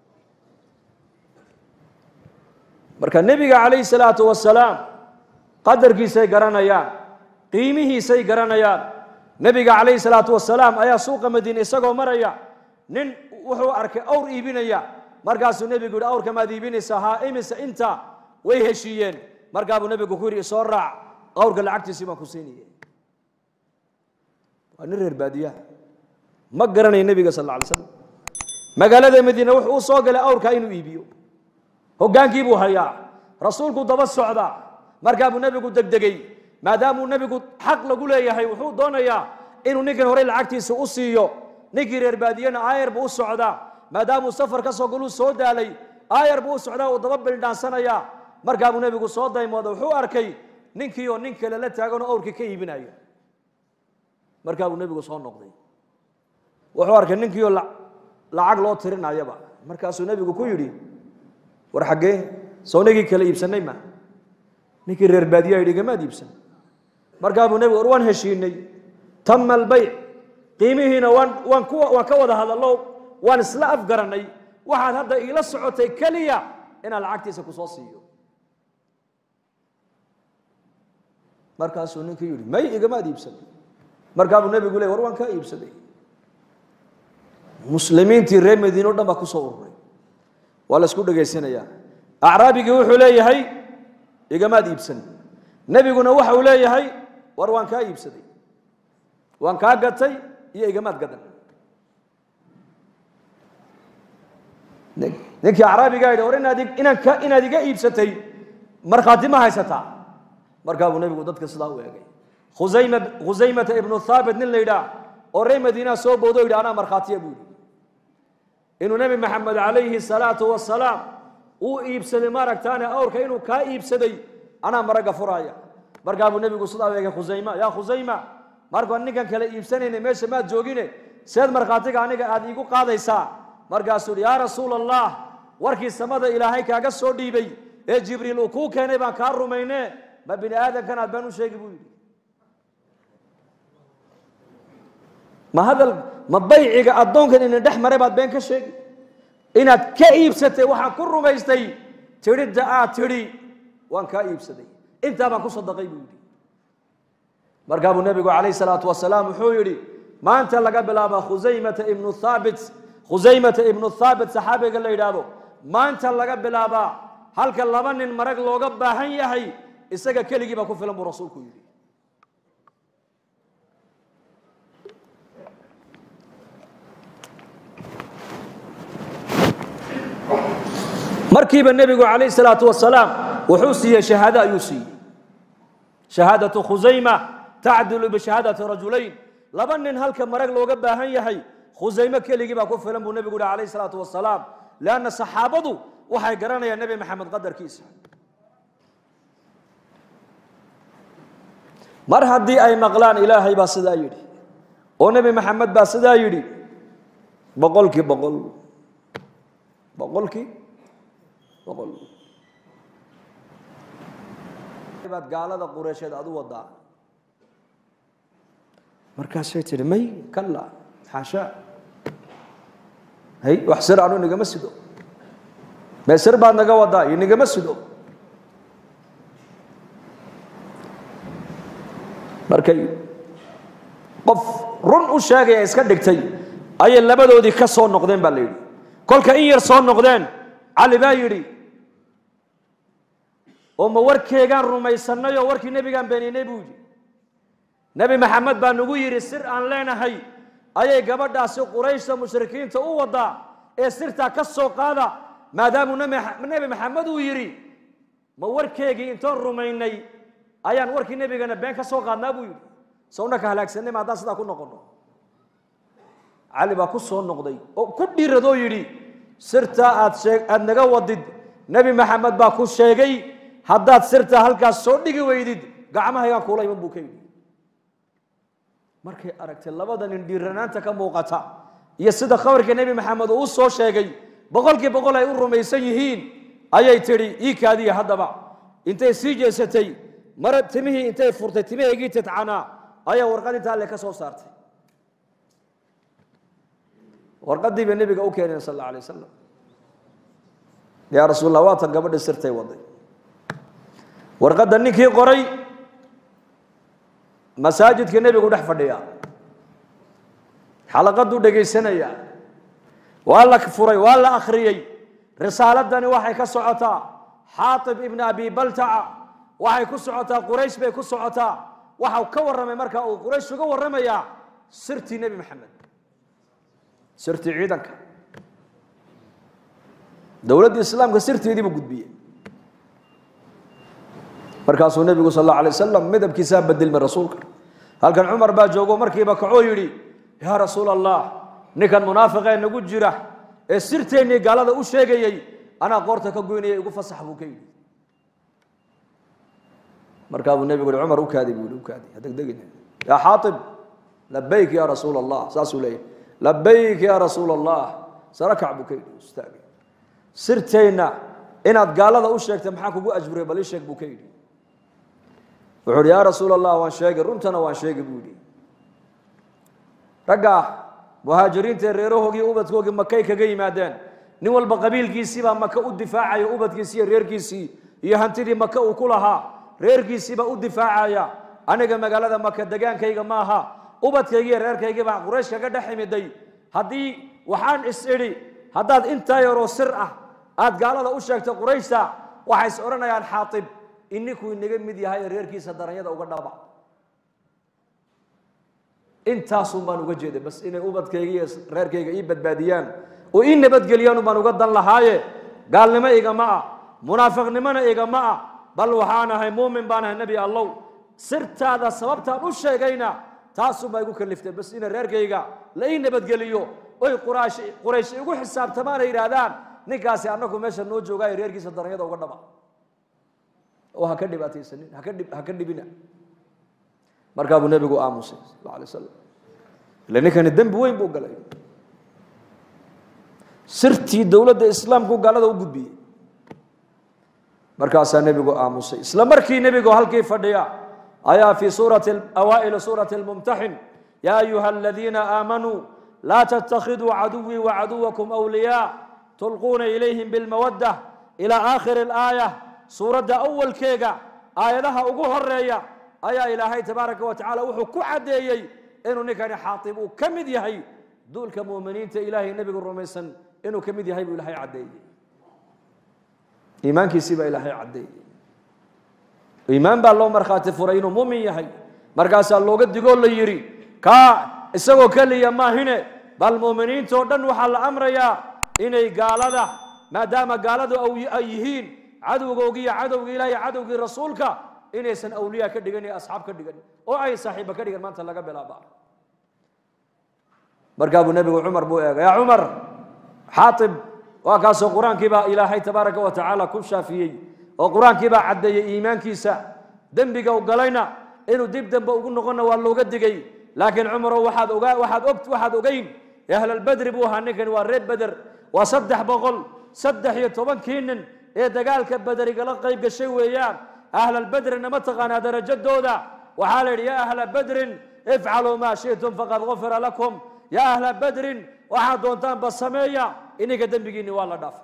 marka nebiga calayhi salaatu wasalaam qadarkiisay garanayaan qiimihiisay garanayaan nebiga calayhi salaatu wasalaam ayaa suuqa madiine isagoo maraya nin wuxuu arkay awr iibinaya markaasuu nebigu yihi awrka maad iibinaysaa haa imise inta way heshiiyeen markaabuu nebigu ku yidhi isoo raac awrka lacagtiisii baan ku siinaya waa nin reer baadiyaha ma garanaya nebiga sal alla alay slam magaalada madiine wuxuu u soo galay awrka inuu iibiyo hoggaankii buu hayaa rasuulku daba socdaa markaabuu nebigu degdegey maadaamuu nebigu xaq lagu leeyahay wuxuu doonayaa inuu ninkan horey lacagtiisa u siiyo ninkii reer baadiyena aayar buu u socdaa maadaamuu safar ka soo galuu soo daalay aayar buu u socdaa uu daba bildhaansanayaa markaabuu nebigu soo daymooda wuxuu arkay ninkii oo nin kale la taaganoo awrkii ka iibinayo markaabuu nebigu soo noqday wuxuu arkay ninkii oo lacag loo tirinayaba markaasuu nebigu ku yidhi war xaggee sownagii kale iibsanay ma ninkii reer baadiyaa yidhi gamaad iibsan markaabuu nebigu war waan heshiinay tama albayc qiimihiina waan waan ku waan ka wada hadallo waan isla afgarannay waxaad hadda iila socotay keliya inaan lacagtiisa ku soo siiyo markaasuu ninkii yidhi may igamaad iibsan markaabuu nebigu ley war waan kaa iibsaday muslimiintii reer madiine o dhan baa kusoo ururay waa la isku dhegaysanayaa acraabigii wuxuu leeyahay igamaad iibsan nebiguna waxa uu leeyahay war waan kaa iibsaday waan kaa gatay iyo igamaad gadan ninkii acraabigaa yidhi war inaad inaan ka inaad iga iibsatay markhaati ma haysataa markaa buu nebigu dadka sidaa u eegay khusayma khusaymata ibnu thaabit nin la yidhaah oo reer madiinaha soo boodo yidhi anaa markhaatiya buu yidhi inuu nebi maxamed calayhi salaatu wasalaam uu iibsaday maaragtaane awrka inuu kaa iibsaday anaa maragga furaaya markaa buu nebigu sidaa u eegay khusayma yaa khusayma markaan ninkan kale iibsanayna meesha maad joogine seed markhaatiga aniga aad iigu qaadaysaa markaasuu yidhi yaa rasuula allah warkii samada ilaahay kaaga soo dhiibay ee jibriil uu kuu keenay baan kaa rumayne ma bini aadamkan aad baan u sheegi buu yidhi ma hadal ma bayciga addoonkan ina dhex maray baad been ka sheegi inaad ka iibsatay waxaan ku rumaystay tidhidda aad tidhi waan kaa iibsaday intaa baan ku sadaqay buu yidhi markaa buu nebigu calayh salaatu wasalaam wuxuu yidhi maanta laga bilaaba khusaymata ibnu thaabit khusaymata ibnu thaabit saxaabiga la yidhaahdo maanta laga bilaabaa halka laba nin marag looga baahan yahay isaga keligii baa ku filan buu rasuulku yidhi markiiba nebigu calayh salaatu wasalaam wuxuu siiyey shahaado ayuu siiyey shahaadatu khusayma tacdilu bishahaadati rajulayn laba nin halka marag looga baahan yahay khusayme keligii baa ku filan buu nebigu yihi calayh salaatu wasalaam leanna saxaabadu waxay garanayaan nebi maxamed qadarkiisa mar haddii ay maqlaan ilaahay baa sidaa yidhi oo nebi maxamed baa sidaa yidhi boqolkii boqol boqolkii boqol baad gaalada qureysheed aad u wadaa markaasay tihi may kalla xaashaa hay wax sir anu nigama sido mee sir baad naga wadaa iyo nigama sido markay qof run u sheegaya iska dhigtay ayay labadoodii ka soo noqdeen baa la yidhi kolka in yar soo noqdeen cali baa yidhi oo ma warkeegaan rumaysanay oo warkii nebigaan beeninay buu yidhi nebi maxamed baa nagu yidhi sir aan leenahay ayay gabadhaasi qurayshta mushrikiinta u wadaa ee sirtaa ka soo qaada maadaamuu nebi maxamed uu yidhi ma warkeegii intoon rumaynay ayaan warkii nebigana been ka soo qaadnaa buu yidhi sowna ka halaagsanay ma haddaan sidaa ku noqono cali baa ku soo noqday oo ku dhiiradoo yidhi sirtaa aad shee aada naga wadid nebi maxamed baa ku sheegay haddaad sirtaa halkaas soo dhigi weydid gacmahaygaan kuula iman buu ka yidhi markay aragtay labada nin dhiiranaanta ka muuqata iyo sida khabarka nebi maxamed uu u soo sheegay boqolkii boqol ay u rumaysan yihiin ayay tidhi ii kaadiya haddaba intay sii jeesatay mara timihii intay furtay timahaygii tidcanaa ayaa warqad intaa alle ka soo saartay warqadii bay nebiga u keeneen sal alla alay wasalam yaa rasuul allah waatan gabadhi sirtay waday warqadda ninkii qoray masaajidka nebigu dhex fadhiya xalaqaduu dhegaysanaya waa la furay waa la akhriyey risaaladani waxay ka socotaa xaatib ibna abi baltaca waxay ku socotaa quraysh bay ku socotaa waxau ka warramay markaa uu quraysh uga warramayaa sirtii nebi maxamed sirtii ciidanka dowladda islaamka sirteedii buu gudbiyey markaasuu nebigu sal alla alay wasalam midabkiisaa bedelmay rasuulka halkan cumar baa joogo markiiba kacoo yidhi yaa rasuul allah ninkan munaafiqee nagu jira ee sirteennii gaalada u sheegayey anaa qoorta ka goynaya igu fasax buu ka yidhi markaa buu nebigu yihi cumar u kaadi buu yihi u kaadi ha degdegin yaa xaatib labayk ya rasuul allah saasuu leeyahy labayk ya rasuul allah sarakac buu ka yidhi istaagay sirteenna inaad gaalada u sheegtay maxaa kugu ajburay bal ii sheeg buu ka yidhi wuxuu uhi yaa rasuul allah waan sheegay runtana waan sheegay buu yidhi raggaa muhaajiriintae reerahoogii ubadkoogii makay kaga yimaadeen nin walba qabiilkiisiibaa maka u difaacaya ubadkiisii iyo reerkiisii iyo hantidii maka uu ku lahaa reerkiisiibaa u difaacaya aniga magaalada maka degaankayga maaha ubadkaygii iyo reerkaygii baa quraysh kaga dhex imiday haddii waxaan is idhi haddaad intaa yaroo sir ah aad gaalada u sheegto qurayshta waxay is odhanayaan xaatib ininkuu inaga mid yahay ee reerkiisa daranyada uga dhaba intaasun baan uga jeeday bas inay ubadkayga iyo reerkayga ii badbaadiyaan oo ii nabadgeliyaan baan uga dan lahaaye gaalnimo igama ah munaafiqnimona igama ah bal waxaan ahay muumin baan ahay nebi allow sirtaada sababtaan u sheegayna taasunbaa igu kaliftay bas ina reerkayga la ii nabadgeliyo oy quraash quraysh igu xisaabtamaan ay yidhaahdaan ninkaasi annagu meesha noo joogaayo reerkiisa daranyada uga dhaba oo ha ka dhibaataysanin haka dhib ha ka dhibina markaa buu nebigu aamusay sal alay wasalam ila ninkani dembi weyn buu galay sirtii dowladda islaamku gaalada u gudbiyey markaasaa nebigu aamusay isla markii nebigu halkii fadhiya ayaa fii suurati awaa'ili suurati lmumtaxin yaa ayuha aladiina aamanuu laa tattakhiduu caduwii wacaduwakum awliyaa tulquuna ilayhim bilmawadda ilaa aakhiri alaaya suuradda awalkeega aayadaha ugu horeeya ayaa ilaahay tabaaraka wa tacala wuxuu ku caddeeyey inuu ninkani xaatib uu ka mid yahay duulka muuminiinta ilaahay nebigu rumaysan inuu ka mid yahay buu ilaahay caddeeyey iimaankiisii baa ilaahay caddeeyey iimaan baa loo markhaati furay inuu muumin yahay markaasaa looga digoo la yidhi kaa isagoo keliya maahine bal muuminiintoo dhan waxaa la amrayaa inay gaalada maadaama gaaladu ay yihiin cadowgoogii iyo cadowgii ilaah iyo cadowgii rasuulka inaysan awliya ka dhigan iyo asxaab ka dhigan oo ay saaxiiba ka dhigan maanta laga bilaaba markaa buu nebigu cumar buu eegay yaa cumar xaatib waa kaasoo qur-aankii baa ilaahay tabaaraka wa tacaala ku shaafiyey oo qur-aankii baa caddeeyey iimaankiisa dembiga u galayna inuu dib dambe ugu noqonna waa looga digay laakiin cumarow waxaad ogaa waxaad og waxaad ogeyn ahlalbedri buu ahaa ninkani waa reer beder waa saddex boqol saddex iyo tobankii nin ee dagaalka bederigala qayb gashay weeyaan ahlalbedrina ma taqaanaa darajadooda waxaa la yidhi yaa ahla bedrin ifcaluu maa shi'tum faqad gufira lakum yaa ahla bedrin waxaad doontaanba sameeya ininka dembigiinni waa la dhaafay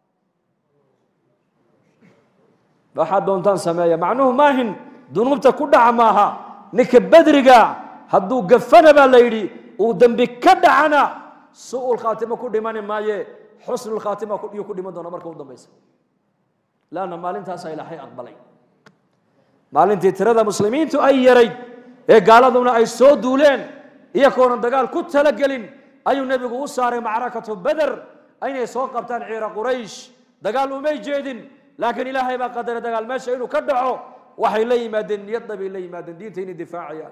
waxaad doontaan sameeya macnuhu maahin dunuubta ku dhaca maaha ninka bedriga hadduu gafana baa la yidhi uu dembi ka dhacana su-ul khaatimo ku dhimani maaye xusnul khaatima yuu ku dhiman doona marka u dambaysa laanna maalintaasaa ilaahay aqbalay maalintii tirada muslimiintu ay yarayd ee gaaladuna ay soo duuleen iyakoonan dagaal ku talagelin ayuu nebigu u saaray macrakatu beder inay soo qabtaan ciira quraysh dagaal umay jeedin laakiin ilaahay baa qadaray dagaal meesha inuu ka dhaco waxay la yimaadeen niyadda bay la yimaadeen diinta inay difaacayaan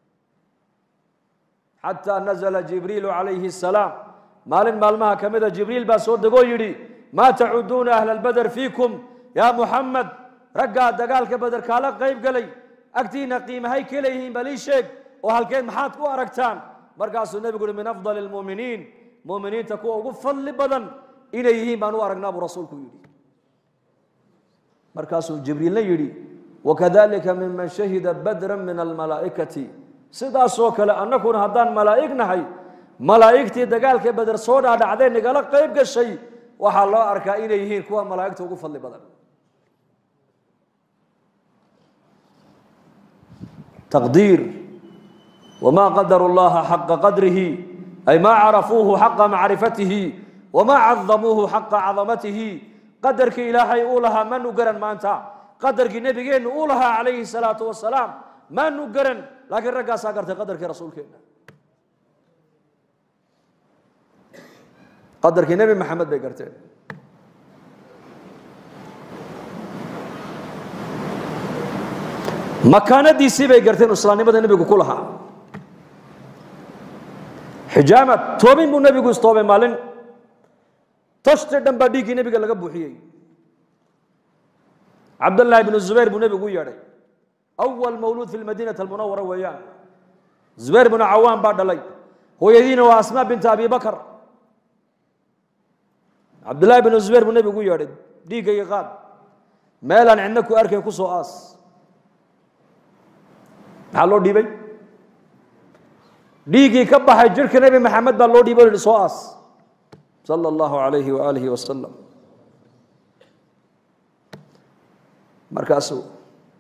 xataa nazla jibriilu calayhi asalaam maalin maalmaha ka mida jibriil baa soo degoo yidhi maa tacuduuna ahla albeder fiikum yaa muxamed raggaa dagaalka beder kaala qayb galay agtiina qiimahay ka leeyihiin bal ii sheeg oo halkeed maxaad ku aragtaan markaasuu nebigu uhi min afdali lmuuminiin muuminiinta kuwa ugu fadli badan inay yihiin baan u aragnaa buu rasuulku yidhi markaasuu jibriilna yidhi wakadalika miman shahida badran min almalaa'ikati sidaasoo kale annaguna haddaan malaa'ig nahay malaa'igtii dagaalka beder soo dhaadhacdee nagala qayb gashay waxaa loo arkaa inay yihiin kuwa malaa'igta ugu fadli badan taqdiir wma qadaru llaha xaqa qadrihi ay ma carafuuhu xaqa macrifatihi wama cadamuuhu xaqa cadamatihi qadarkii ilaahay uu lahaa manu garan maanta qadarkii nebigeennu uu lahaa calayhi salaatu wasalaam manu garan laakiin raggaasaa gartay qadarkii rasuulkeena qadarkii nebi maxamed bay garteen makaanadiisii bay garteen islaamnimada nebigu ku lahaa xijaamad toobin buu nebigu istoobay maalin tashti dhan baa dhiiggii nebiga laga buuxiyey cabdallaahi bnu zubayr buu nebigu u yeedhay awal mawluud fi lmadiinati almunawara weeyaan zubayr bnu cawaan baa dhalay hooyadiina waa asmaa binta abi bakar cabdullaahi bnu zubayr buu nebigu u yeedhay dhiiggayga qaad meelaan cidna ku arkayn ku soo aas maxaa loo dhiibay dhiiggii ka baxay jirka nebi maxamed baa loo dhiibay o yihi soo aas sala allahu alayhi waaalihi wasalam markaasuu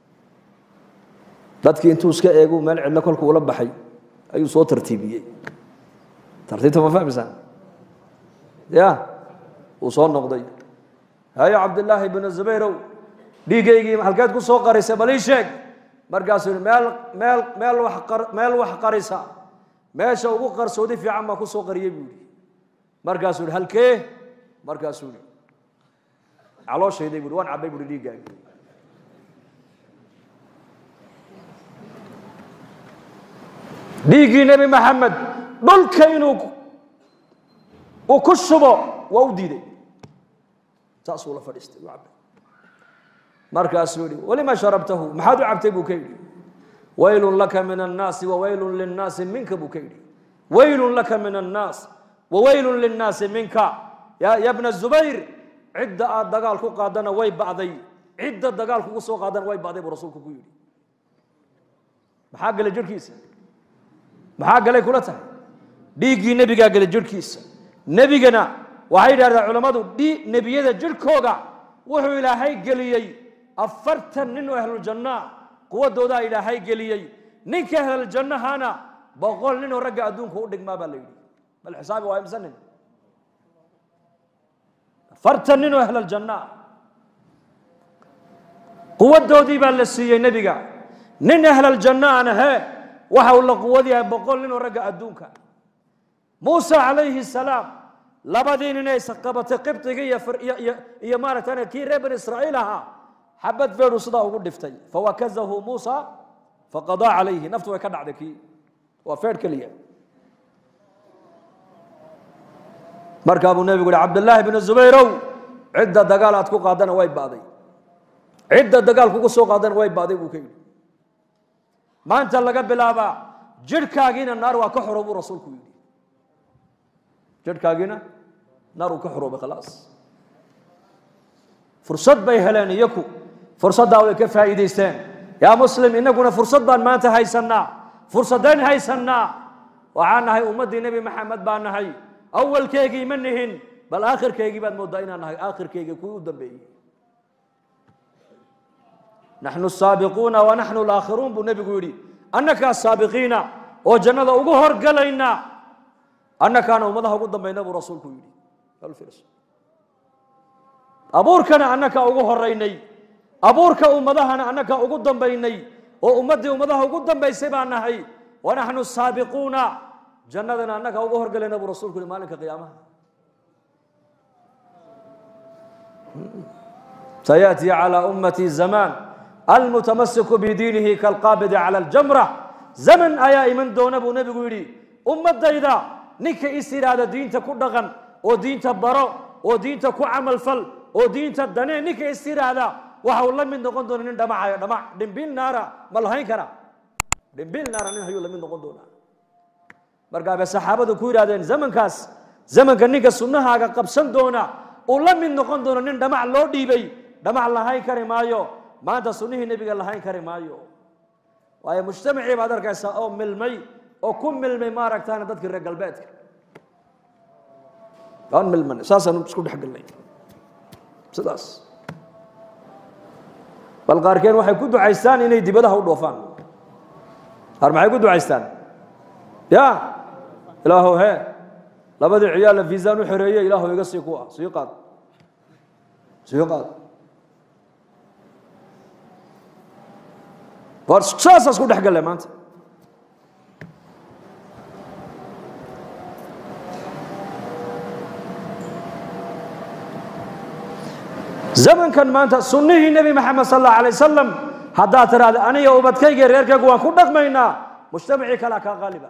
dadkii intuu iska eegu meel cidlo kolku ula baxay ayuu soo tartiibiyey tartiibta ma fahmaysaan ya uu soo noqday hayo cabdillaahi bnu zubayrow dhiiggaygii halkeed ku soo qarisay bal ii sheeg markaasuu yihi meel meel meel wax qar meel wax qarisa meesha ugu qarsoodi fiican baa ku soo qariyey buu yihi markaasuu yihi halkee markaasuu yihi calooshayday bui waan cabbay buui dhiiggaagi dhiiggii nebi maxamed dhulka inuu uu ku shubo waa u diiday saasuu la fadhiistay u cabbay markaasuu yihi walima sharabtahu maxaad u cabtay buu ka yidhi waylun laka min annaasi wawaylun linnaasi minka buu ka yidhi waylun laka min annaas wawaylun linnaasi minka ya ya bna zubayr cidda aad dagaal ku qaadana way ba'day cidda dagaal kugu soo qaadana way ba'day buu rasuulku ku yidhi maxaa galay jirhkiisa maxaa galay kula tahay dhiiggii nebigaa galay jirhkiisa nebigana waxay yidhahdeen culammadu dhi nebiyada jirhkooga wuxuu ilaahay geliyey afartan nin oo ahluljannaa quwadoodaa ilaahay geliyey ninka ahluljannahana boqol nin oo ragga adduunka u dhigmaa baa la yidhi bal xisaabi waa imse nin afartan nin oo ahlaljanna quwadoodii baa la siiyey nebiga nin ahlaljanna aan ahee waxa uu la quwad yahay boqol nin oo ragga adduunka muuse calayhi salaam labadii nin ay qabatay qibdiga iyo iyo iyo maaragtay kii reer bani israa'iil ahaa xabad feedhu sidaa ugu dhiftay fawakazahu muusa faqadaa calayhi naftu way ka dhacday kii waa feedh keliya markaa buu nebigu yihi cabdillaahi bnu zubayrow cidda dagaal aad ku qaadana way ba'day cidda dagaal kugu soo qaadana way ba'day buu ka yidhi maanta laga bilaabaa jidhkaagiina naar waa ka xoro buu rasuulku yidhi jidhkaagiina naar uu ka xoroobay khalaas fursad bay heleen iyaku fursaddaa way ka faa'iidaysteen yaa muslim innaguna fursad baan maanta haysannaa fursaddayn haysannaa waxaan nahay ummaddii nebi maxamed baan nahay awalkeygii ma nihin bal aakhirkeygii baad mooddaa inaan nahay aakhirkeygii kuwii u dambeeyey naxnu saabiquuna wa naxnu laakhiruun buu nebigu yidhi annakaa saabiqiina oo jannada ugu horgalayna annakaana ummadaha ugu dambayna buu rasuulku yidhi abuurkana annakaa ugu horaynay abuurka ummadahana annakaa ugu dambaynay oo ummaddii ummadaha ugu dambaysay baan nahay wa naxnu saabiquuna jannadana annakaa ugu horgalayna buu rasuulku yihi maalinka qiyaamaha سيأتي على أمتي زمان المتمسك بدينه كالقابض على الجمرة زمن أيا إمن دون أبو نبي يري أمة إذا نك إسترادة دين تكون دغن ودين تبرو ودين تكون عمل فل ودين تدني نك إسترادة وحول الله من دون دون دمع دمع دمبيل نارا ملهين كرا دمبيل نارا نحيو الله من دون دون markaa bay saxaabadu ku yidhahdeen zamankaas zamanka ninka sunnahaaga qabsan doona uu la mid noqon doono nin dhamac loo dhiibay dhamac lahayn kari maayo maanta sunnihii nebiga lahayn kari maayo waayo mujtamacii baad arkaysaa oo milmay oo ku milmay maaragtaana dadkii reer galbeedka aan milman saasaan isku dhex galnay sidaas bal qaarkeen waxay ku ducaystaan inay dibadaha u dhoofaan qaar maxay ku ducaystaan ya ilaahow he labadii ciyaalla viisaan u xereeye ilaahow iga sii kuwa sii qaad sii qaad war saasaas ku dhex galle maanta zamankan maanta sunnihii nebi maxamed sal allahu alay wasalam haddaad tiraahda aniga ubadkayga reerkaygu waan ku dhaqmaynaa mujtamacii kalea kaa qaaliba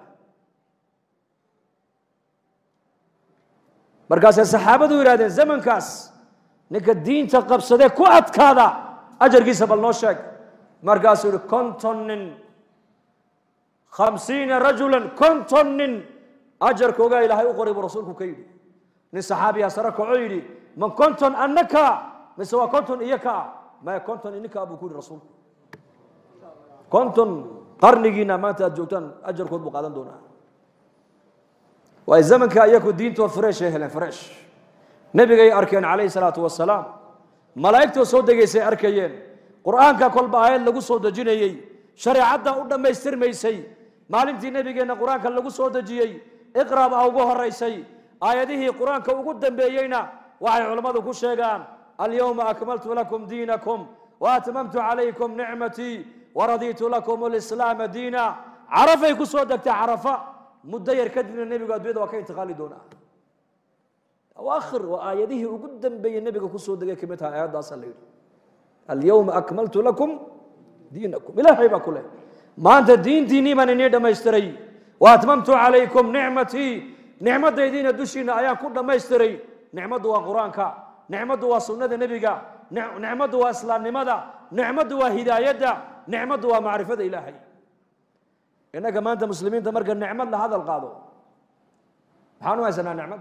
markaasay saxaabadu yidhahdeen zamankaas ninka diinta qabsadee ku adkaada ajarkiisa bal noo sheeg markaasuu yihi konton nin khamsiina rajulan konton nin ajarkoogaa ilaahay u qoray buu rasuulku ka yidhi nin saxaabiyaa sare kaco yidhi ma konton annaka mise waa konton iyo kaa maya konton ininkaa buu ku yidhi rasuulku konton qarnigiina maanta aad joogtaan ajarkood buu qaadan doonaa waay zamanka iyaku diintoo fresh ay heleen fresh nebigay arkeen calayhi salaatu wasalaam malaa'igtoo soo degaysay arkayeen qur'aanka kolba aayad lagu soo dejinayey shareecadda u dhammaystirmaysay maalintii nebigeenna qur-aanka lagu soo dejiyey iqra baa ugu horaysay aayadihii qur-aanka ugu dambeeyeyna waxay culammadu ku sheegaan alyowma akmaltu lakum diinakum waatmamtu calaykum nicmatii waradiitu lakum lislaama diina carafay ku soo degtay carafa muddo yar kadibna nebigu addunyada waa ka intiqaali doonaa awaakhir waa aayadihii ugu dambeeyey nebiga kusoo degay kamid tahay aayaddaasaa la yidhi alyowma akmaltu lakum diinakum ilaahay baa ku leh maanta diintiinnii baan inii dhammaystiray wa atmamtu calaykum nicmatii nicmadaydiina dushiina ayaan ku dhammaystiray nicmaddu waa qur-aanka nicmaddu waa sunnada nebiga nicmaddu waa islaamnimada nicmaddu waa hidaayadda nicmaddu waa macrifada ilaahay innaga maanta muslimiinta marka nicmad la hadal qaado maxaan u haysanaa nicmad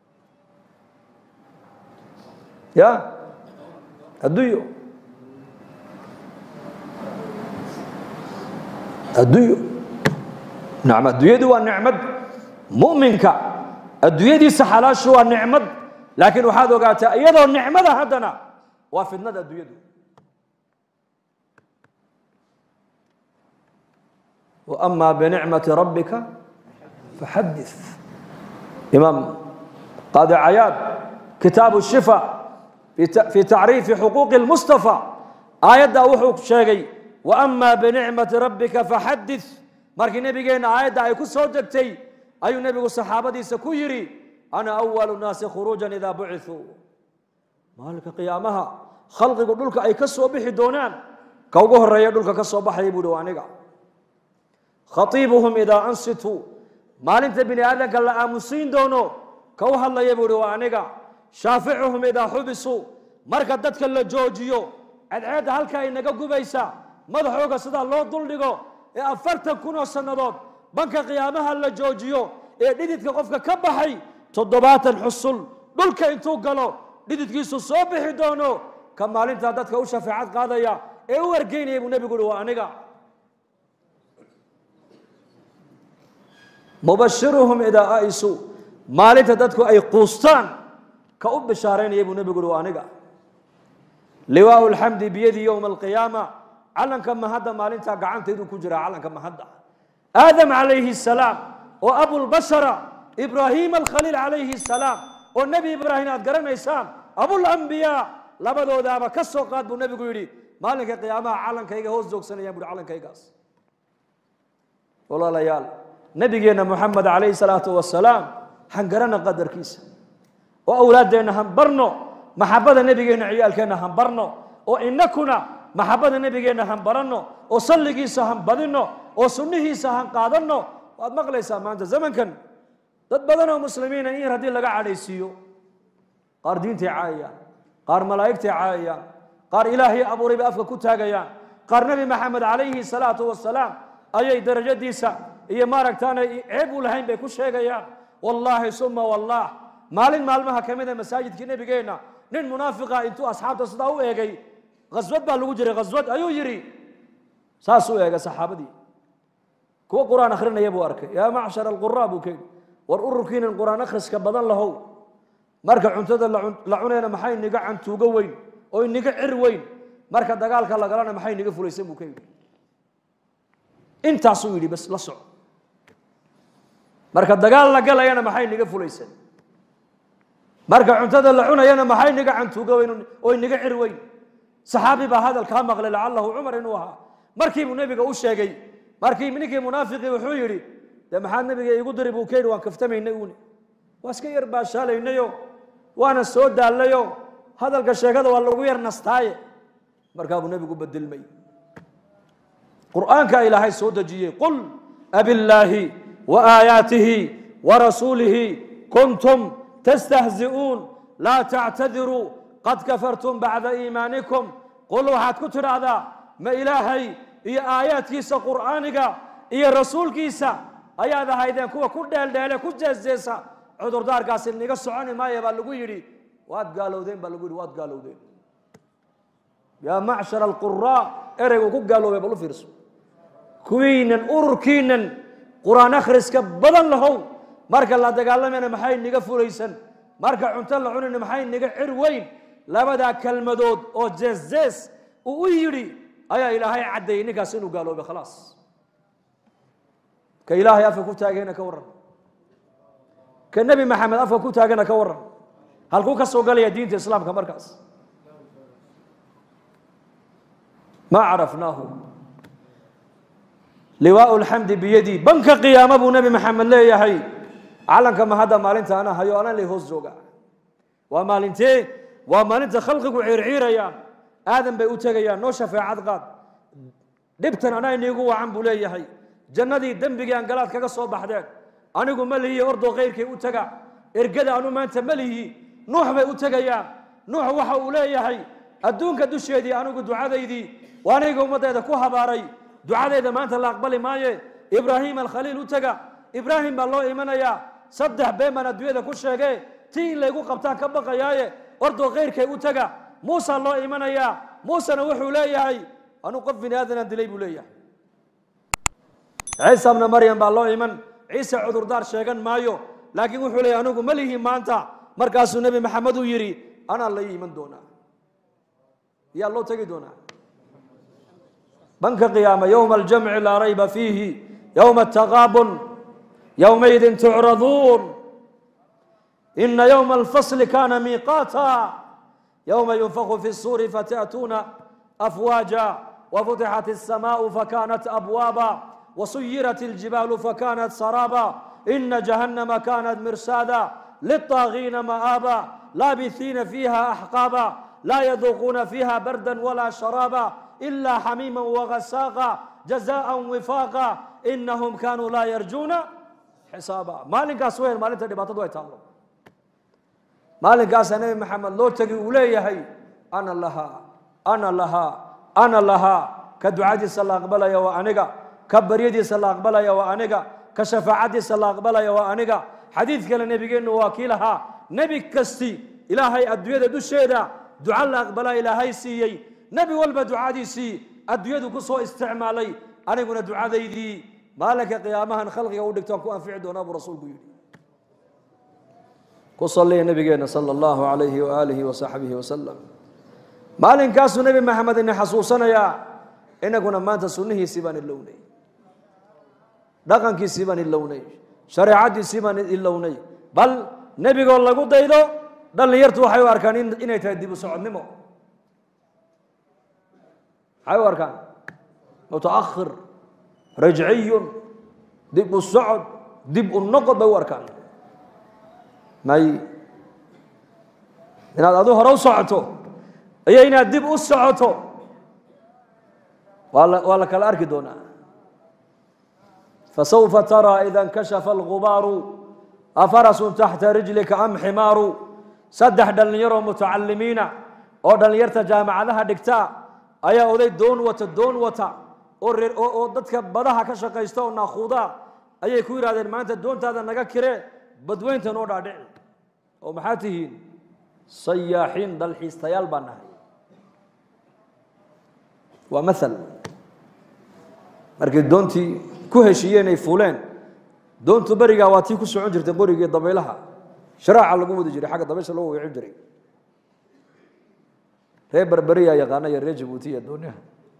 ya adduunyo adduunyo nacm adduunyadu waa nicmad mu'minka adduunyadiisa xalaashu waa nicmad laakiin waxaad ogaataa iyadoo nicmada haddana waa fidnada adduunyadu وأما بنعمة ربك فحدث إمام قاضي عياد كتاب الشفاء في تعريف حقوق المصطفى آيات وحوق شيغي وأما بنعمة ربك فحدث markii nabigeena aayadda ay ku soo degtay ayuu nebigu saxaabadiisa ku yidhi ana awalu naasi khuruujan idaa bucithuu maalinka qiyaamaha khalqigu dhulka ay ka soo bixi doonaan ka ugu horeeya dhulka ka soo baxaya buu hi aniga khaiibuhum idaa ansituu maalinta bini aadamka la aamusiin doono ka u hadlaya buu ihi waa aniga shaaficuhum idaa xubisuu marka dadka la joojiyo cadceedda halka ay naga gubaysa madaxooga sidaa loo duldhigo ee afartan kun oo sannadood banka qiyaamaha la joojiyo ee dhididka qofka ka baxay toddobaatan xusul dhulka intuu galo dhididkiisu soo bixi doono ka maalintaa dadka u shafeecad qaadaya ee u wargeynaya buu nebigu uhi waa aniga mubashiruhum idaa aisuu maalinta dadku ay quustaan ka u bishaaraynaya buu nebigu uhi waa aniga liwaau lxamdi biyadii yowma alqiyaama calanka mahadda maalintaa gacantaydu ku jiraa calanka mahadda aadam calayhi salaam oo abulbashara ibraahim alkhaliil calayhi salaam oo nebi ibraahim aad garanaysaan abulambiyaa labadoodaaba ka soo qaad buu nebigu yidhi maalinka qiyaamaha calankayga hoos joogsanayaan buhi calankaygaas walaalayaal nebigeenna moxamed calayhi salaatu wasalaam han garana qadarkiisa oo awlaaddeenna han barno maxabada nebigeenna ciyaalkeenna han barno oo inakuna maxabada nebigeenna han baranno oo salligiisa han badinno oo sunnihiisa han qaadanno waad maqlaysaa maanta zamankan dad badan oo muslimiina in yar haddii laga cadhaysiiyo qaar diintay caayayaan qaar malaa'igtay caayayaan qaar ilaahay abuuray bay afka ku taagayaan qaar nebi maxamed calayhi salaatu wasalaam ayay darajadiisa iyo maaragtaana ceeb u lahayn bay ku sheegayaan wallaahi suma wallah maalin maalmaha ka mida masaajidkii nebigeenna nin munaafiqa intuu asxaabta sidaa u eegay khaswad baa lagu jiray khaswad ayuu yidhi saasuu eegay saxaabadii kuwa qur-aan akhrinaya buu arkay yaa macshar alquraa buu ka yidhi war ururkiinan qur-aan akhriska badan lahow marka cuntada la cunayna maxay niga cantuugo weyn oo iniga cir weyn marka dagaalka la galana maxay niga fulaysan buu ka yidhi intaasuu yidhi bas la soco marka dagaal la galayana maxay niga fulaysan marka cuntada la cunayana maxay niga cantuugo weyn oo iniga cir weyn saxaabi baa hadalkaa maqlay lacalahu cumar inuu ahaa markii buu nebiga u sheegay markii ninkii munaafiqii wuxuu yidhi dee maxaad nebiga iigu diri buu ka yidhi waan kaftamaynay uuni waa iska yar baashaalaynayo waana soo daallayo hadalka sheekada waa lagu yar nastaaye markaa buu nebigu bedelmay qur'aanka ilaahay soo dejiyey qul abillaahi wa aayaatihi wa rasuulihi kuntum tastahzi'uun laa tactadiruu qad kafartum bacda iimaanikum qul waxaad ku tidhaahdaa ma ilaahay iyo aayaadkiisa qur'aaniga iyo rasuulkiisa ayaad ahaydeen kuwa ku dheeldheele ku jeesjeesa cudurdaarkaasi niga soconi maaya baa lagu yidhi waad gaalowdeen baa lagu yidhi waad gaalowdeen yaa macshar alquraa ereygu ku gaaloobay bal u fiirso kuwiinan ururkiinan qur-aan akhriska badan lahow marka la dagaalamayna maxay niga fulaysan marka cunto la cunayna maxay niga cir weyn labadaa kelmadood oo jeesjees uu u yidhi ayaa ilaahay caddeeyey ninkaas inuu gaaloobay khalaas ka ilaahay afka ku taagayna ka warran ka nebi maxamed afka ku taagana ka warran halkuu ka soo galaya diinta islaamka markaas ma carafnaahu liwaau lxamdi biyadii banka qiyaama buu nebi maxamed leeyahay calanka mahadda maalinta ana hayo anan lay hoos jooga waa maalintee waa maalinta khalqigu ciirciirayaan aadan bay u tegayaan noo shafeecad qaad dhibtan anaa iniigu wacan buu leeyahay jannadii dembigii aan galaad kaga soo baxdeen anigu ma lihi ordoo kayrkay u taga ergada anu maanta ma lihi nuux bay u tegayaan nuux waxa uu leeyahay adduunka dusheedii anigu ducadaydii waa aniga ummaddeeda ku habaaray ducadayda maanta la aqbali maaye ibraahim alkhaliil u tega ibraahim baa loo imanayaa saddex been baan adduunyada ku sheege tii in laygu qabtaan ka baqayaaye ordoo kayrkay u tega muusa loo imanayaa muusena wuxuu leeyahay anuu qof bini aadanaan dilay buu leeyahay ciisa bna maryam baa loo iman ciise cudurdaar sheegan maayo laakiin wuxuu leeyahy anigu ma lihi maanta markaasuu nebi maxamed uu yidhi anaa la iman doonaa yaa loo tegi doonaa banka qiyaama yowma aljamci laa rayba fiihi yowma ataqaabun yowmaydin tucraduun ina yowma alfasli kana miiqaata yowma yunfaku fi الsuuri fata'tuuna afwaaja wafutixat الsamaء fakanat abwaaba wasuyirat اljibaalu fakanat saraaba ina jahannama kanat mirsaada lلطاغيina ma'aaba laabiثiina fiiha axqaaba laa yaduuquuna fiiha barda wala sharaaba إلا حميما وغساقا جزاء وفاقا إنهم كانوا لا يرجون حسابا مالك أسوين مالك دباتة دوي تالو maalinkaasaa nebi maxamed loo tegi uu leeyahay ana lahaa ana lahaa ana lahaa ka ducadiisa la aqbalaya waa aniga ka baryadiisa la aqbalaya waa aniga ka shafaacadiisa la aqbalaya waa aniga xadiid kale nebigeennu waa kii lahaa nebi kasti ilaahay adduunyada dusheeda duca la aqbalaa ilaahay siiyey nebi walba ducadiisii adduunyadu ku soo isticmaalay aniguna ducadaydii maalinka qiyaamahan khalqiga u dhigtaan ku anfici doonaa buu rasuulku yidhi ku saliya nabigeena sala allahu calayhi waaalihi wasaxbihi wasalam maalinkaasuu nebi maxamed ina xasuusanayaa inaguna maanta sunnihiisii baan ilownay dhaqankiisii baan ilownay shareecadiisii baan ilownay bal nebigoo lagu daydo dhallinyartu waxay u arkaan inay tahay dib u socodnimo maxay u arkaan mutaakhir rajciyun dib u socod dib u noqod bay u arkaan may inaad adu hore u socoto iyo inaad dib u socoto waa la waa la kala arki doonaa fasawfa taraa ida اnkashafa algubaaru afarasun taxta rijlika am ximaaru saddex dhallinyaroo mutacalimiina oo dhallinyarta jaamacadaha dhigta ayaa oday doon wata doon wata oo reer oo dadka badaha ka shaqaysta oo naakuudaa ayay ku yidhahdeen maanta doontaada naga kire badweynta noo dhaadhici oo maxaa tihiin sayaaxiin dalxiistayaal baa nahay waa maal markay doontii ku heshiiyeen ay fuuleen doontu berigaa waa tii ku socon jirtay qorigii dabaylaha sharaaca lagu wadi jiray xagga dabaysha loo weecin jiray reer berberiyaa yaqaana iyo reer jabuuti iyo dooniyaha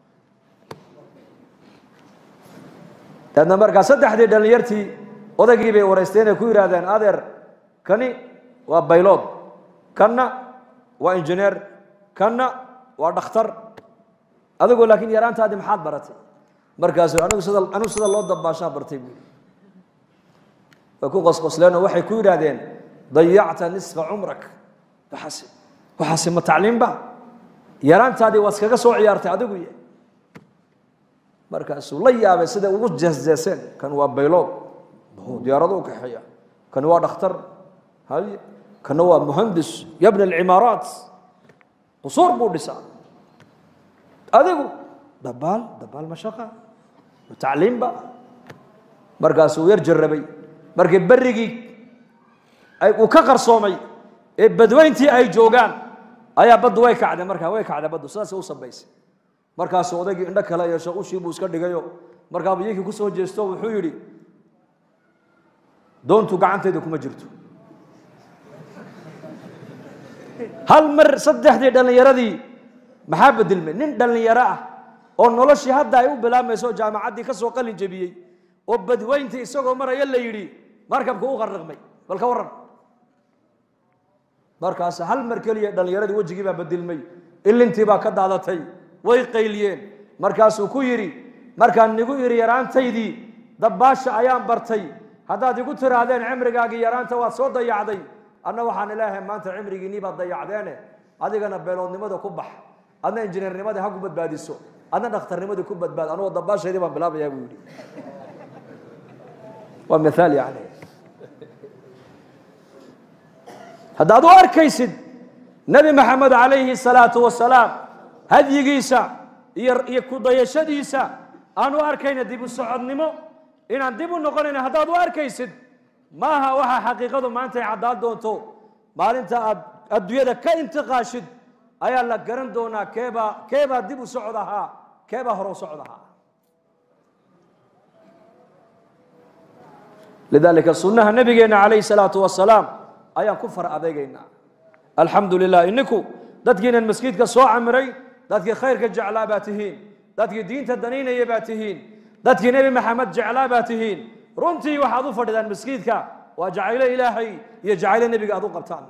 daadna markaa saddexdii dhallinyartii odaygii bay wareysteen ay ku yidhaahdeen adeer kani waa baylood kanna waa injineer kanna waa dhakhtar adigoo laakiin yaraantaadii maxaad baratay markaasu anigu sida anigu sida loo dabaashaa bartay buui way ku qosqosleenoo waxay ku yidhaahdeen dayacta nisfa cumrak waxaasi waxaasi ma tacliimba yaraantaadii waa iskaga soo ciyaartay adigu y markaasuu la yaabay siday ugu jeesjeeseen kan waa baylood diyaarado u kaxeeya kani waa dhakhtar hay kana waa muhandis yabna alcimaaraat qusuur buu dhisaa adigu dabaal dabaal mashaqa tacliimba markaasuu yar jarabay markii berigii uu ka qarsoomay ee badweyntii ay joogaan ayaa baddu way kacday markaa way kacday baddu sidaasay u sambaysay markaasuu odaygii indho kale yeesho ushii buu iska dhigayo markaabuu yinkii ku soo jeesto wuxuu yidhi doontu gacantayda kuma jirto hal mar saddexdii dhallinyaradii maxaa bedelmay nin dhallinyaro ah oo noloshii hadda ay u bilaabmayso jaamacaddii ka soo qalin jebiyey oo badweyntii isagoo maraya la yidhi markabku u qarriqmay bal ka warran markaas hal mar keliya dhallinyaradii wejigii baa bedelmay ilintii baa ka daadatay way qayliyeen markaasuu ku yidhi markaan nigu idhi yaraantaydii dabbaasha ayaan bartay haddaad igu tiraahdeen cimrigaagii yaraanta waad soo dayacday anna waxaan ilaahay maanta cimrigiinii baad dayacdeene adigana beeloodnimada ku bax adna injineernimadii ha ku badbaadiso adna dhakhtarnimadii ku badbaad anugoo dabbaashaydii baan bilaabayaa buu yidhi waa miaal yani haddaad u arkaysid nebi maxamed calayhi salaatu wasalaam hadyigiisa iyo iyo kudayashadiisa aan u arkayna dib u socodnimo inaan dib u noqonayna haddaad u arkaysid maaha waxa xaqiiqadu maanta ay caddaan doonto maalinta aad adduunyada ka intiqaashid ayaa la garan doonaa keebaa keebaa dib u socod ahaa keebaa hore u socod ahaa lidaalika sunnaha nabigeena calayhi salaatu wasalaam ayaan ku far adeegaynaa alxamdu lilah ininku dadkiinan maskiidka soo camiray dadkii khayrka jeclaa baa tihiin dadkii diinta danaynaya baa tihiin dadkii nebi maxamed jeclaa baa tihiin runtii waxaad u fadhidaan maskiidka waa jacaylo ilaahay iyo jacaylo nebiga aad u qabtaan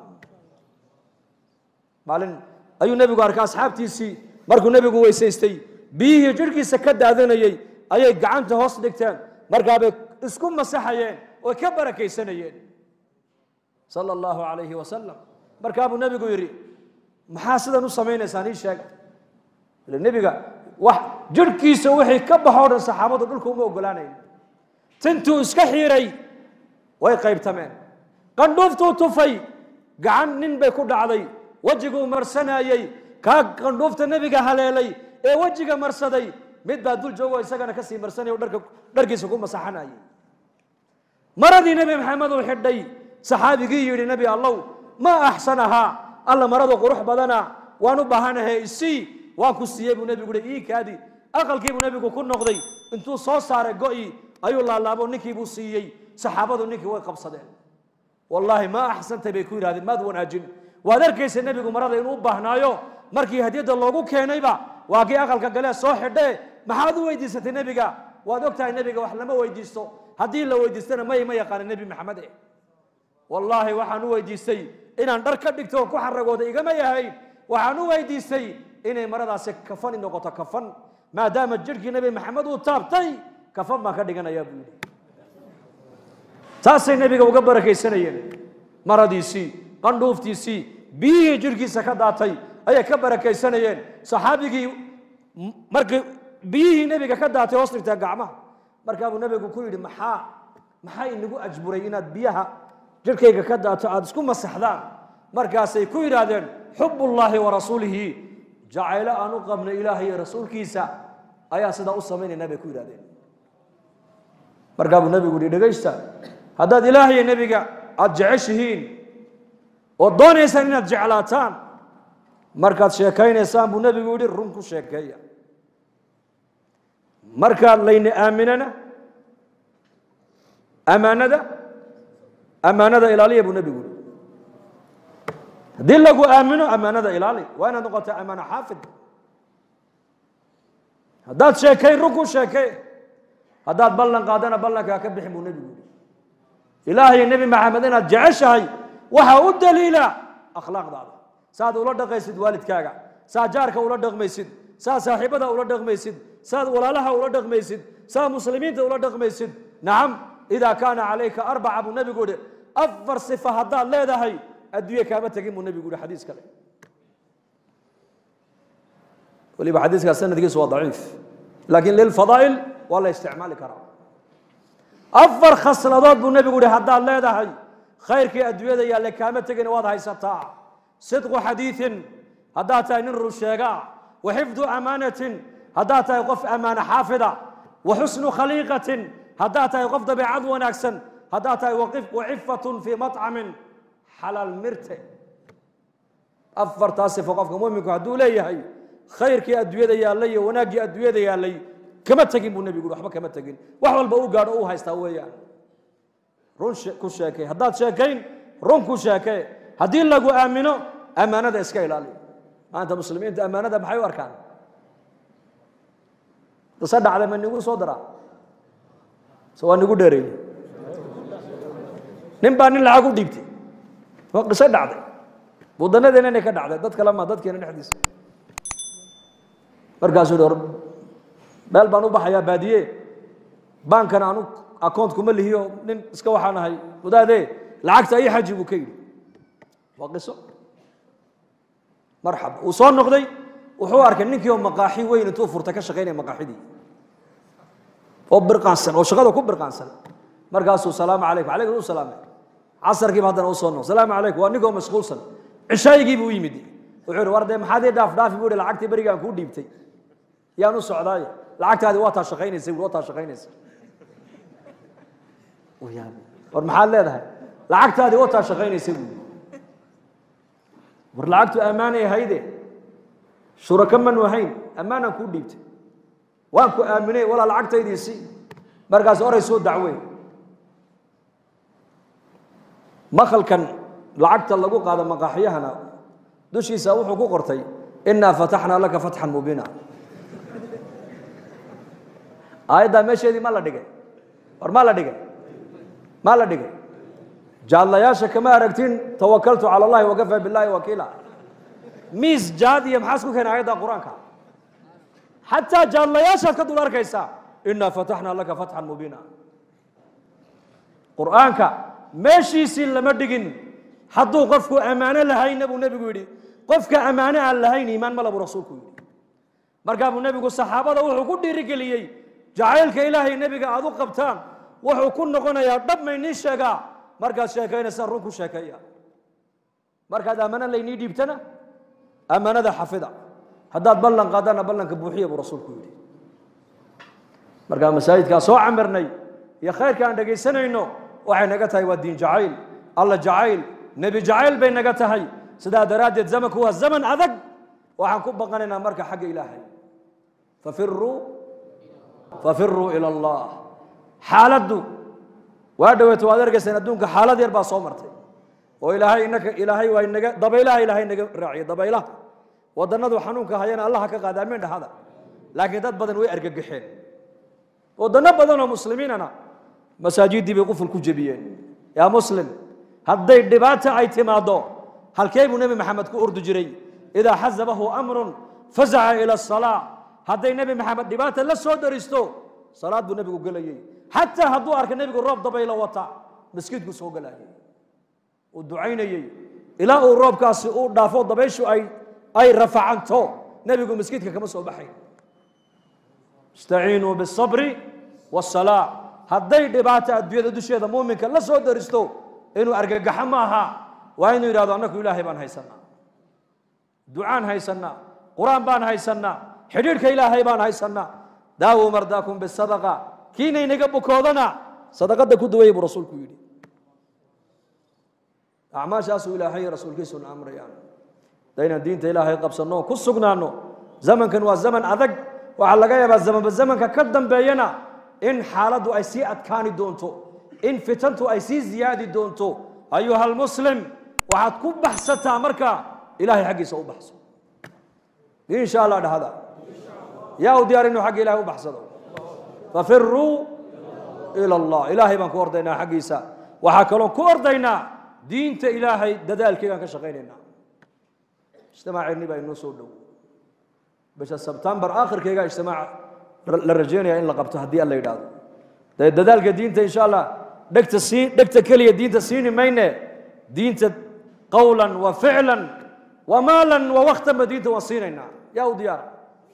maalin ayuu nebigu arkay asxaabtiisii markuu nebigu weysaystay biyihii jidhkiisa ka daadanayey ayay gacanta hoos dhigteen markaabay isku masaxayeen oo ka barakaysanayeen sala allahu calayhi wasalam markaabuu nebigu yidhi maxaa sidan u samaynaysaan ii sheega ile nebiga wax jidhkiisa wixii ka baxoo dhan saxaabadu dhulka uma ogolaanayn tintuu iska xiiray way qaybtameen qandhuuftuu tufay gacan nin bay ku dhacday wejiguu marsanayey kaa qandhuufta nebiga haleelay ee wejiga marsaday mid baa dul joogo isagana kasii marsanaya o dharka dharkiisa ku masaxanayay maradii nebi maxamed uu xidhay saxaabigii yidhi nebi allow ma axsanahaa alla maradu qurux badana waan u baahanahay isii waan ku siiyey buu nebigu yihi ii kaadi aqalkiibuu nebigu ku noqday intuu soo saaray go'i ayuu laalaabo ninkiibuu siiyey saxaabadu ninkii way qabsadeen wallaahi ma axsantay bay ku yidhahdeen maad wanaajin waad arkaysa nebigu marada inuu u baahnaayo markii hadiyadda loogu keenayba waa kii aqalka galee soo xidhee maxaad u weydiisatay nebiga waad og tahay nebiga wax lama weydiisto haddii la weydiistana may ma yaqaana nebi maxamed eh wallaahi waxaan u weydiistay inaan dhar ka dhigto oo ku xaragooda igama yahayn waxaan u weydiistay inay maradaasi kafani noqoto kafan maadaama jirhkii nebi maxamed uu taabtay kafan baan ka dhiganayaa buu yidhi taasay nebiga uga barakaysanayeen maradiisii qandhuuftiisii biyihii jirhkiisa ka daatay ayay ka barakaysanayeen saxaabigii markii biyihii nebiga ka daatay hoos dhigtaa gacmaha markaabuu nebigu ku yidhi maxaa maxaa inagu ajburay inaad biyaha jirhkayga ka daato aada isku masaxdaan markaasay ku yidhaahdeen xubullaahi wa rasuulihi jacaylo aan u qabnay ilaahay iyo rasuulkiisa ayaa sidaa u samaynayna bay ku yidhahdeen markaabuu nebigu yihi dhegaysta haddaad ilaahay iyo nebiga aada jeceshihiin oo doonaysaan inaad jeclaataan markaad sheekaynaysaan buu nebigu yihi run ku sheekeeya markaad layna aaminana amaanada amaanada ilaaliya buu nebigu yihi haddii lagu aamino amaanada ilaali waa inaad noqota amaano xaafid haddaad sheekayn run ku sheekee haddaad ballan qaadana ballankaa ka bixin buu nebigu yihi ilaahay nebi maxamed inaad jeceshahay waxaa u daliila akhlaaqdaada saaad ula dhaqaysid waalidkaaga saa jaarka ula dhaqmaysid saa saaxiibada ula dhaqmaysid saad walaalaha ula dhaqmaysid saa muslimiinta ula dhaqmaysid nacam idaa kaana calayka arbaca buu nebigu yihi afar sifa haddaad leedahay adduunye kaama tegin buu nebigu yihi xadiis kale waliba xadiiskaas sanadkiisu waa daciif laakiin lilfadaa'il waa la isticmaali karaa afar khasladood buu nebigu yihi haddaad leedahay khayrkii adduunyada yaalle kaama tegin waad haysataa sidqu xadiiin haddaad tahay nin run sheegaa wa xifdu amaanatin haddaad tahay qof ammaano xaafida wa xusnu khaliiqatin haddaad tahay qof dabeecad wanaagsan haddaad tahay wacifatun fii maطcamin xalaal mirte afartaa sifo qofka muminku hadduu leeyahay khayrkii adduunyada yaallay iyo wanaaggii adduunyada yaallay kama tegin buu nebigu waxba kama tegin wax walba u gaadho u haystaa weeyaan run ku sheekay haddaad sheekayn run ku sheekee haddii lagu aamino ammaanada iska ilaali maanta muslimiinta ammaanada maxay u arkaan qise dhacday ma nigu soo daraa se waa nigu dheereeyey nin baa nin lacag u dhiibtay waa qiso dhacday wadanadeena inay ka dhacday dad kale ma dadkeena dhexdiisa markaasuu hi meel baan u baxayaa baadiye baankana anu account kuma lihiyo nin iska waxaan ahay wadaadee lacagta ii xaji buu ka yidhi waa qiso marxaba uu soo noqday wuxuu arkay ninkii oo maqaaxi weyn intuu furtay ka shaqaynaya maqaaxidii oo birqaansan oo shaqada ku birqaansan markaasuu salaamu calaykum calaykum u salaamay casarkiiba haddana u soo noqday salaamu calaykum waa ninkoo mashquulsan cishaayigii buu u yimid wuxuu yidhi war dee maxaad ii dhaaf dhaafi buu yidhi lacagtii berigaan kuu dhiibtay yaan u socdaaye lacagtaadi waa taa shaqaynaysa waa taa shaqaynaysa war maxaad leedahay lacagtaadi waa taa shaqaynaysa buu war lacagtu ammaanay hayde shuraka manu ahayn ammaanaan kuu dhiibtay waan ku aaminay walaa lacagtaydiisi markaas oray soo dacweyn makalkan lacagta lagu qaado maqaaxyahana dushiisa wuxuu ku qortay inaa fataxnaa laka fatxan mubiina aayaddaa meesheedii ma la dhigay war ma la dhigay ma la dhigay jaadlayaasha kama aragtin tawakaltu cala allahi wakafaa billahi wakiila miis jaad iyo maxaa isku keenay aayadda qur-aanka xataa jaadlayaashaad ka dul arkaysaa inaa fataxnaa laka fatxan mubiina qur-aanka meeshiisii lama dhigin hadduu qofku ammaano lahayna buu nebigu yidhi qofka ammaano aan lahayn iimaan mala buu rasuulku yidhi markaa buu nebigu saxaabada wuxuu ku dhiirigeliyey jacaylka ilaahay nebiga aad u qabtaan wuxuu ku noqonayaa dhab maynin sheegaa markaad sheekaynaysaa run ku sheekeeya markaad aamano laynii dhiibtana ammaanada xafida haddaad ballan qaadana ballanka buuxiya buu rasuulku yidhi markaa masaajidkaa soo camirnay iyo khayrka aan dhegaysanayno waxay naga tahay waa diin jacayl alla jacayl nebi jacayl bay naga tahay sidaa daraaddeed zamanku waa zaman adag waxaan ku baqanaynaa marka xagga ilaahay fafiruu fafiruu ila allah xaaladdu waa dhaweeto waad argayseen adduunka xaalad yar baa soo martay oo ilaahay inaka ilaahay waa inaga dabaylaha ilaahay naga raaciyo dabaylaha wadannadu xanuunka hayana allaha ka qaada amiin dhahada laakiin dad badan way argagaxeen wadano badan oo muslimiinana masaajiddii bay quful ku jebiyeen yaa muslim hadday dhibaata ay timaado halkee buu nebi maxamed ku ordi jiray idaa xasabahu amrun fazaca ila asalaa hadday nebi maxamed dhibaata la soo daristo salaad buu nebigu gelayey xataa hadduu arka nebigu roob dabaylo wata maskiidku soo gelayay uu ducaynayey ilaa uu roobkaasi uu dhaafo dabayshu ay ay rafacanto nebigu maskiidka kama soo baxayn istaciinuu biالصabri والsalaa hadday dhibaato adduunyada dusheeda muuminka la soo daristo inuu argagaxo ma aha waa inuu yidhahdo annaku ilaahay baan haysanaa ducaan haysanaa qur-aan baan haysanaa xidhiidhka ilaahay baan haysanaa daawuu mardaakum bisadaqa kiinaynaga bukoodana sadaqada ku duwaya buu rasuulku yidhi acmaashaasuu ilaahay rasuulkiisuna amrayaan daynaan diinta ilaahay qabsanno ku sugnaano zamankan waa zaman adag waxaa laga yaabaa zamanba zamanka ka dambeeyana in xaaladdu ay sii adkaani doonto in fitantu ay sii ziyaadi doonto ayuha almuslim waxaad ku baxsataa marka ilahay xaggiisa u baxso insha allah dhahda yaa u diyaar inuu xagga ilahay u baxsado fafiruu ila allah ilaahay baan ku ordaynaa xaggiisa waxaa kaloo ku ordaynaa diinta ilaahay dadaalkeegaan ka shaqaynaynaa ijtimaaceennii baa inoo soo dhow bisha sebtembar akhirkeyga ijtimaac la rajeynaya in la qabto haddii alla yidhaahdo dee dadaalka diinta insha allah dhegta sii dhegta keliya diinta siini mayne diinta qawlan wa ficlan wa maalan wa waktanba diinta waan siinaynaa yaa u diyaara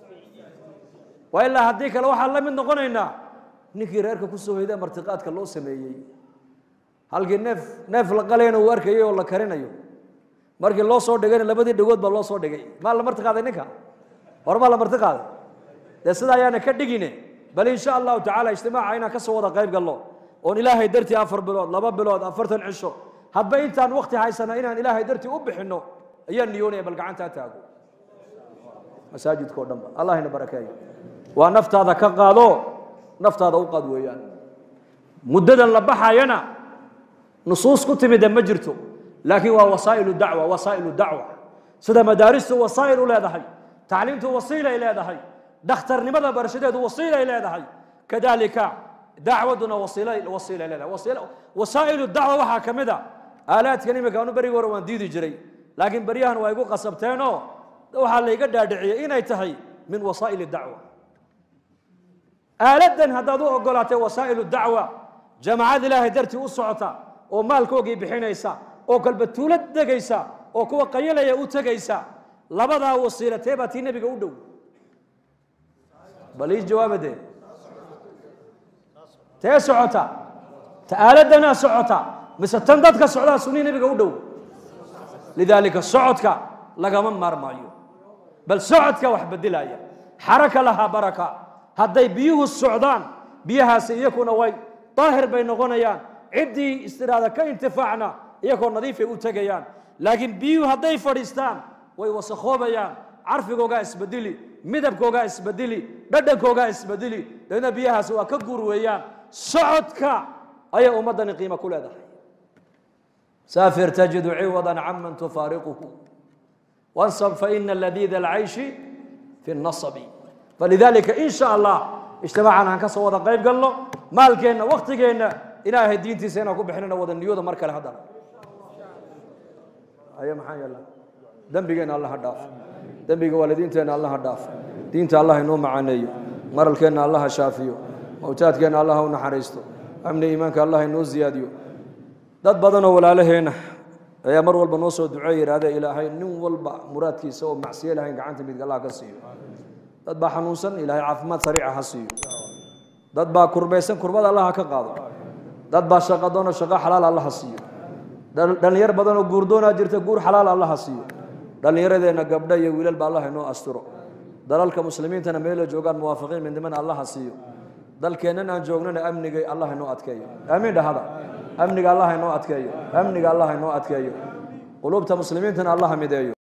waa ilaa haddii kale waxaan la mid noqonaynaa ninkii reerka ku soo hoyda martiqaadka loo sameeyey halkii neef neef la qalayna uu arkayay oo la karinayo markii loo soo dhigayna labadii dhagood baa loo soo dhigay maa la marti qaaday ninka hore maa la marti qaaday dee sida ayaana ka dhigine bal insha allahu tacala ijtimaaca inaan ka soo wada qayb galno oon ilaahay dartii afar bilood laba bilood afartan cisho hadba intaan wakti haysana inaan ilaahay dartii u bixinno ayaan niyoonaya bal gacantaa taago masaajidka o dhanba allah ina barakeeyo waa naftaada ka qaado naftaada u qaad weeyaan muddadan la baxayana nusuus ku timida ma jirto laakiin waa wasaa'ilu dacwa wasaa'ilu dacwa sida madaaristu wasaa'il u leedahay tacliimtu wasiilay leedahay dhakhtarnimada barashadeedu wasiilay leedahay kadalika dacwaduna wasiilay wasiilay leedahay wasiila wasaa'ilu dacwa waxaa ka mid a aalaadkan imika anu berigi hore waan diidi jiray laakiin beryahan waa igu qasabteenoo waxaa layga dhaadhiciyey inay tahay min wasaa'il dacwa aaladan haddaad u ogolaatay wasaa'ilu dacwa jamacad ilaahay dartii u socota oo maalkoogii bixinaysa oo kalba tuulad degaysa oo kuwa qayalaya u tegaysa labadaa wasiilatee baa tii nebiga u dhow bal ii jawaaba dee tee socota ta aaladanaa socota mise tan dadka socdaa sunii nebiga u dhow lidaalika socodka lagama maarmaayo bal socodka wax bedelaya xaraka lahaa baraka hadday biyuhu socdaan biyahaasi iyakuna way daahir bay noqonayaan ciddii istiraada ka intifaacna iyagoo nadiifay u tegayaan laakiin biyuhu hadday fadhiistaan way wasakhoobayaan carfigoogaa isbedeli midabkoogaa isbedeli dhadhankoogaa isbedeli dabeedna biyahaasi waa ka guur weeyaan socodka ayay ummaddani qiimo ku leedahay saafir tajidu ciwada caman tufaariquhu wansab faina ladiida alcayshi fi nasabi falidalika in sha allah ijtimaacan aan ka soo wada qayb galno maalkeenna waktigeenna ilaahay diintiisa inaan ku bixinana wada niyooda mar kale haddana aye maxaa yeela dembigeenna allah ha dhaaf dembiga waalidiinteenna allah ha dhaaf diinta allah inoo macaaneeyo maralkeenna allah ha shaafiyo mawtaadkeenna allah ha u naxariisto amni iimaanka allah inoo ziyaadiyo dad badanoo walaalaheenna ayaa mar walba noo soo duceey yidhahdee ilaahay nin walba muraadkiisa oo macsiye lahayn gacanta midga allah ka siiyo dad baa xanuunsan ilaahay caafimaad sariica ha siiyo dad baa kurbaysan kurbada allah ha ka qaado dad baa shaqo doono shaqo xalaal allah ha siiyo dhallinyar badanoo guurdoonaa jirta guur xalaal allaha siiyo dhallinyaradeenna gabdho iyo wiilalba allah inoo asturo dalalka muslimiintana meela joogaan muwaafiqiin midnimana allaha siiyo dalkeennan aan joognana amnigay allah inoo adkeeyo aamiin dhahada amniga allah inoo adkeeyo amniga allah inoo adkeeyo quluubta muslimiintana allaha mideeyo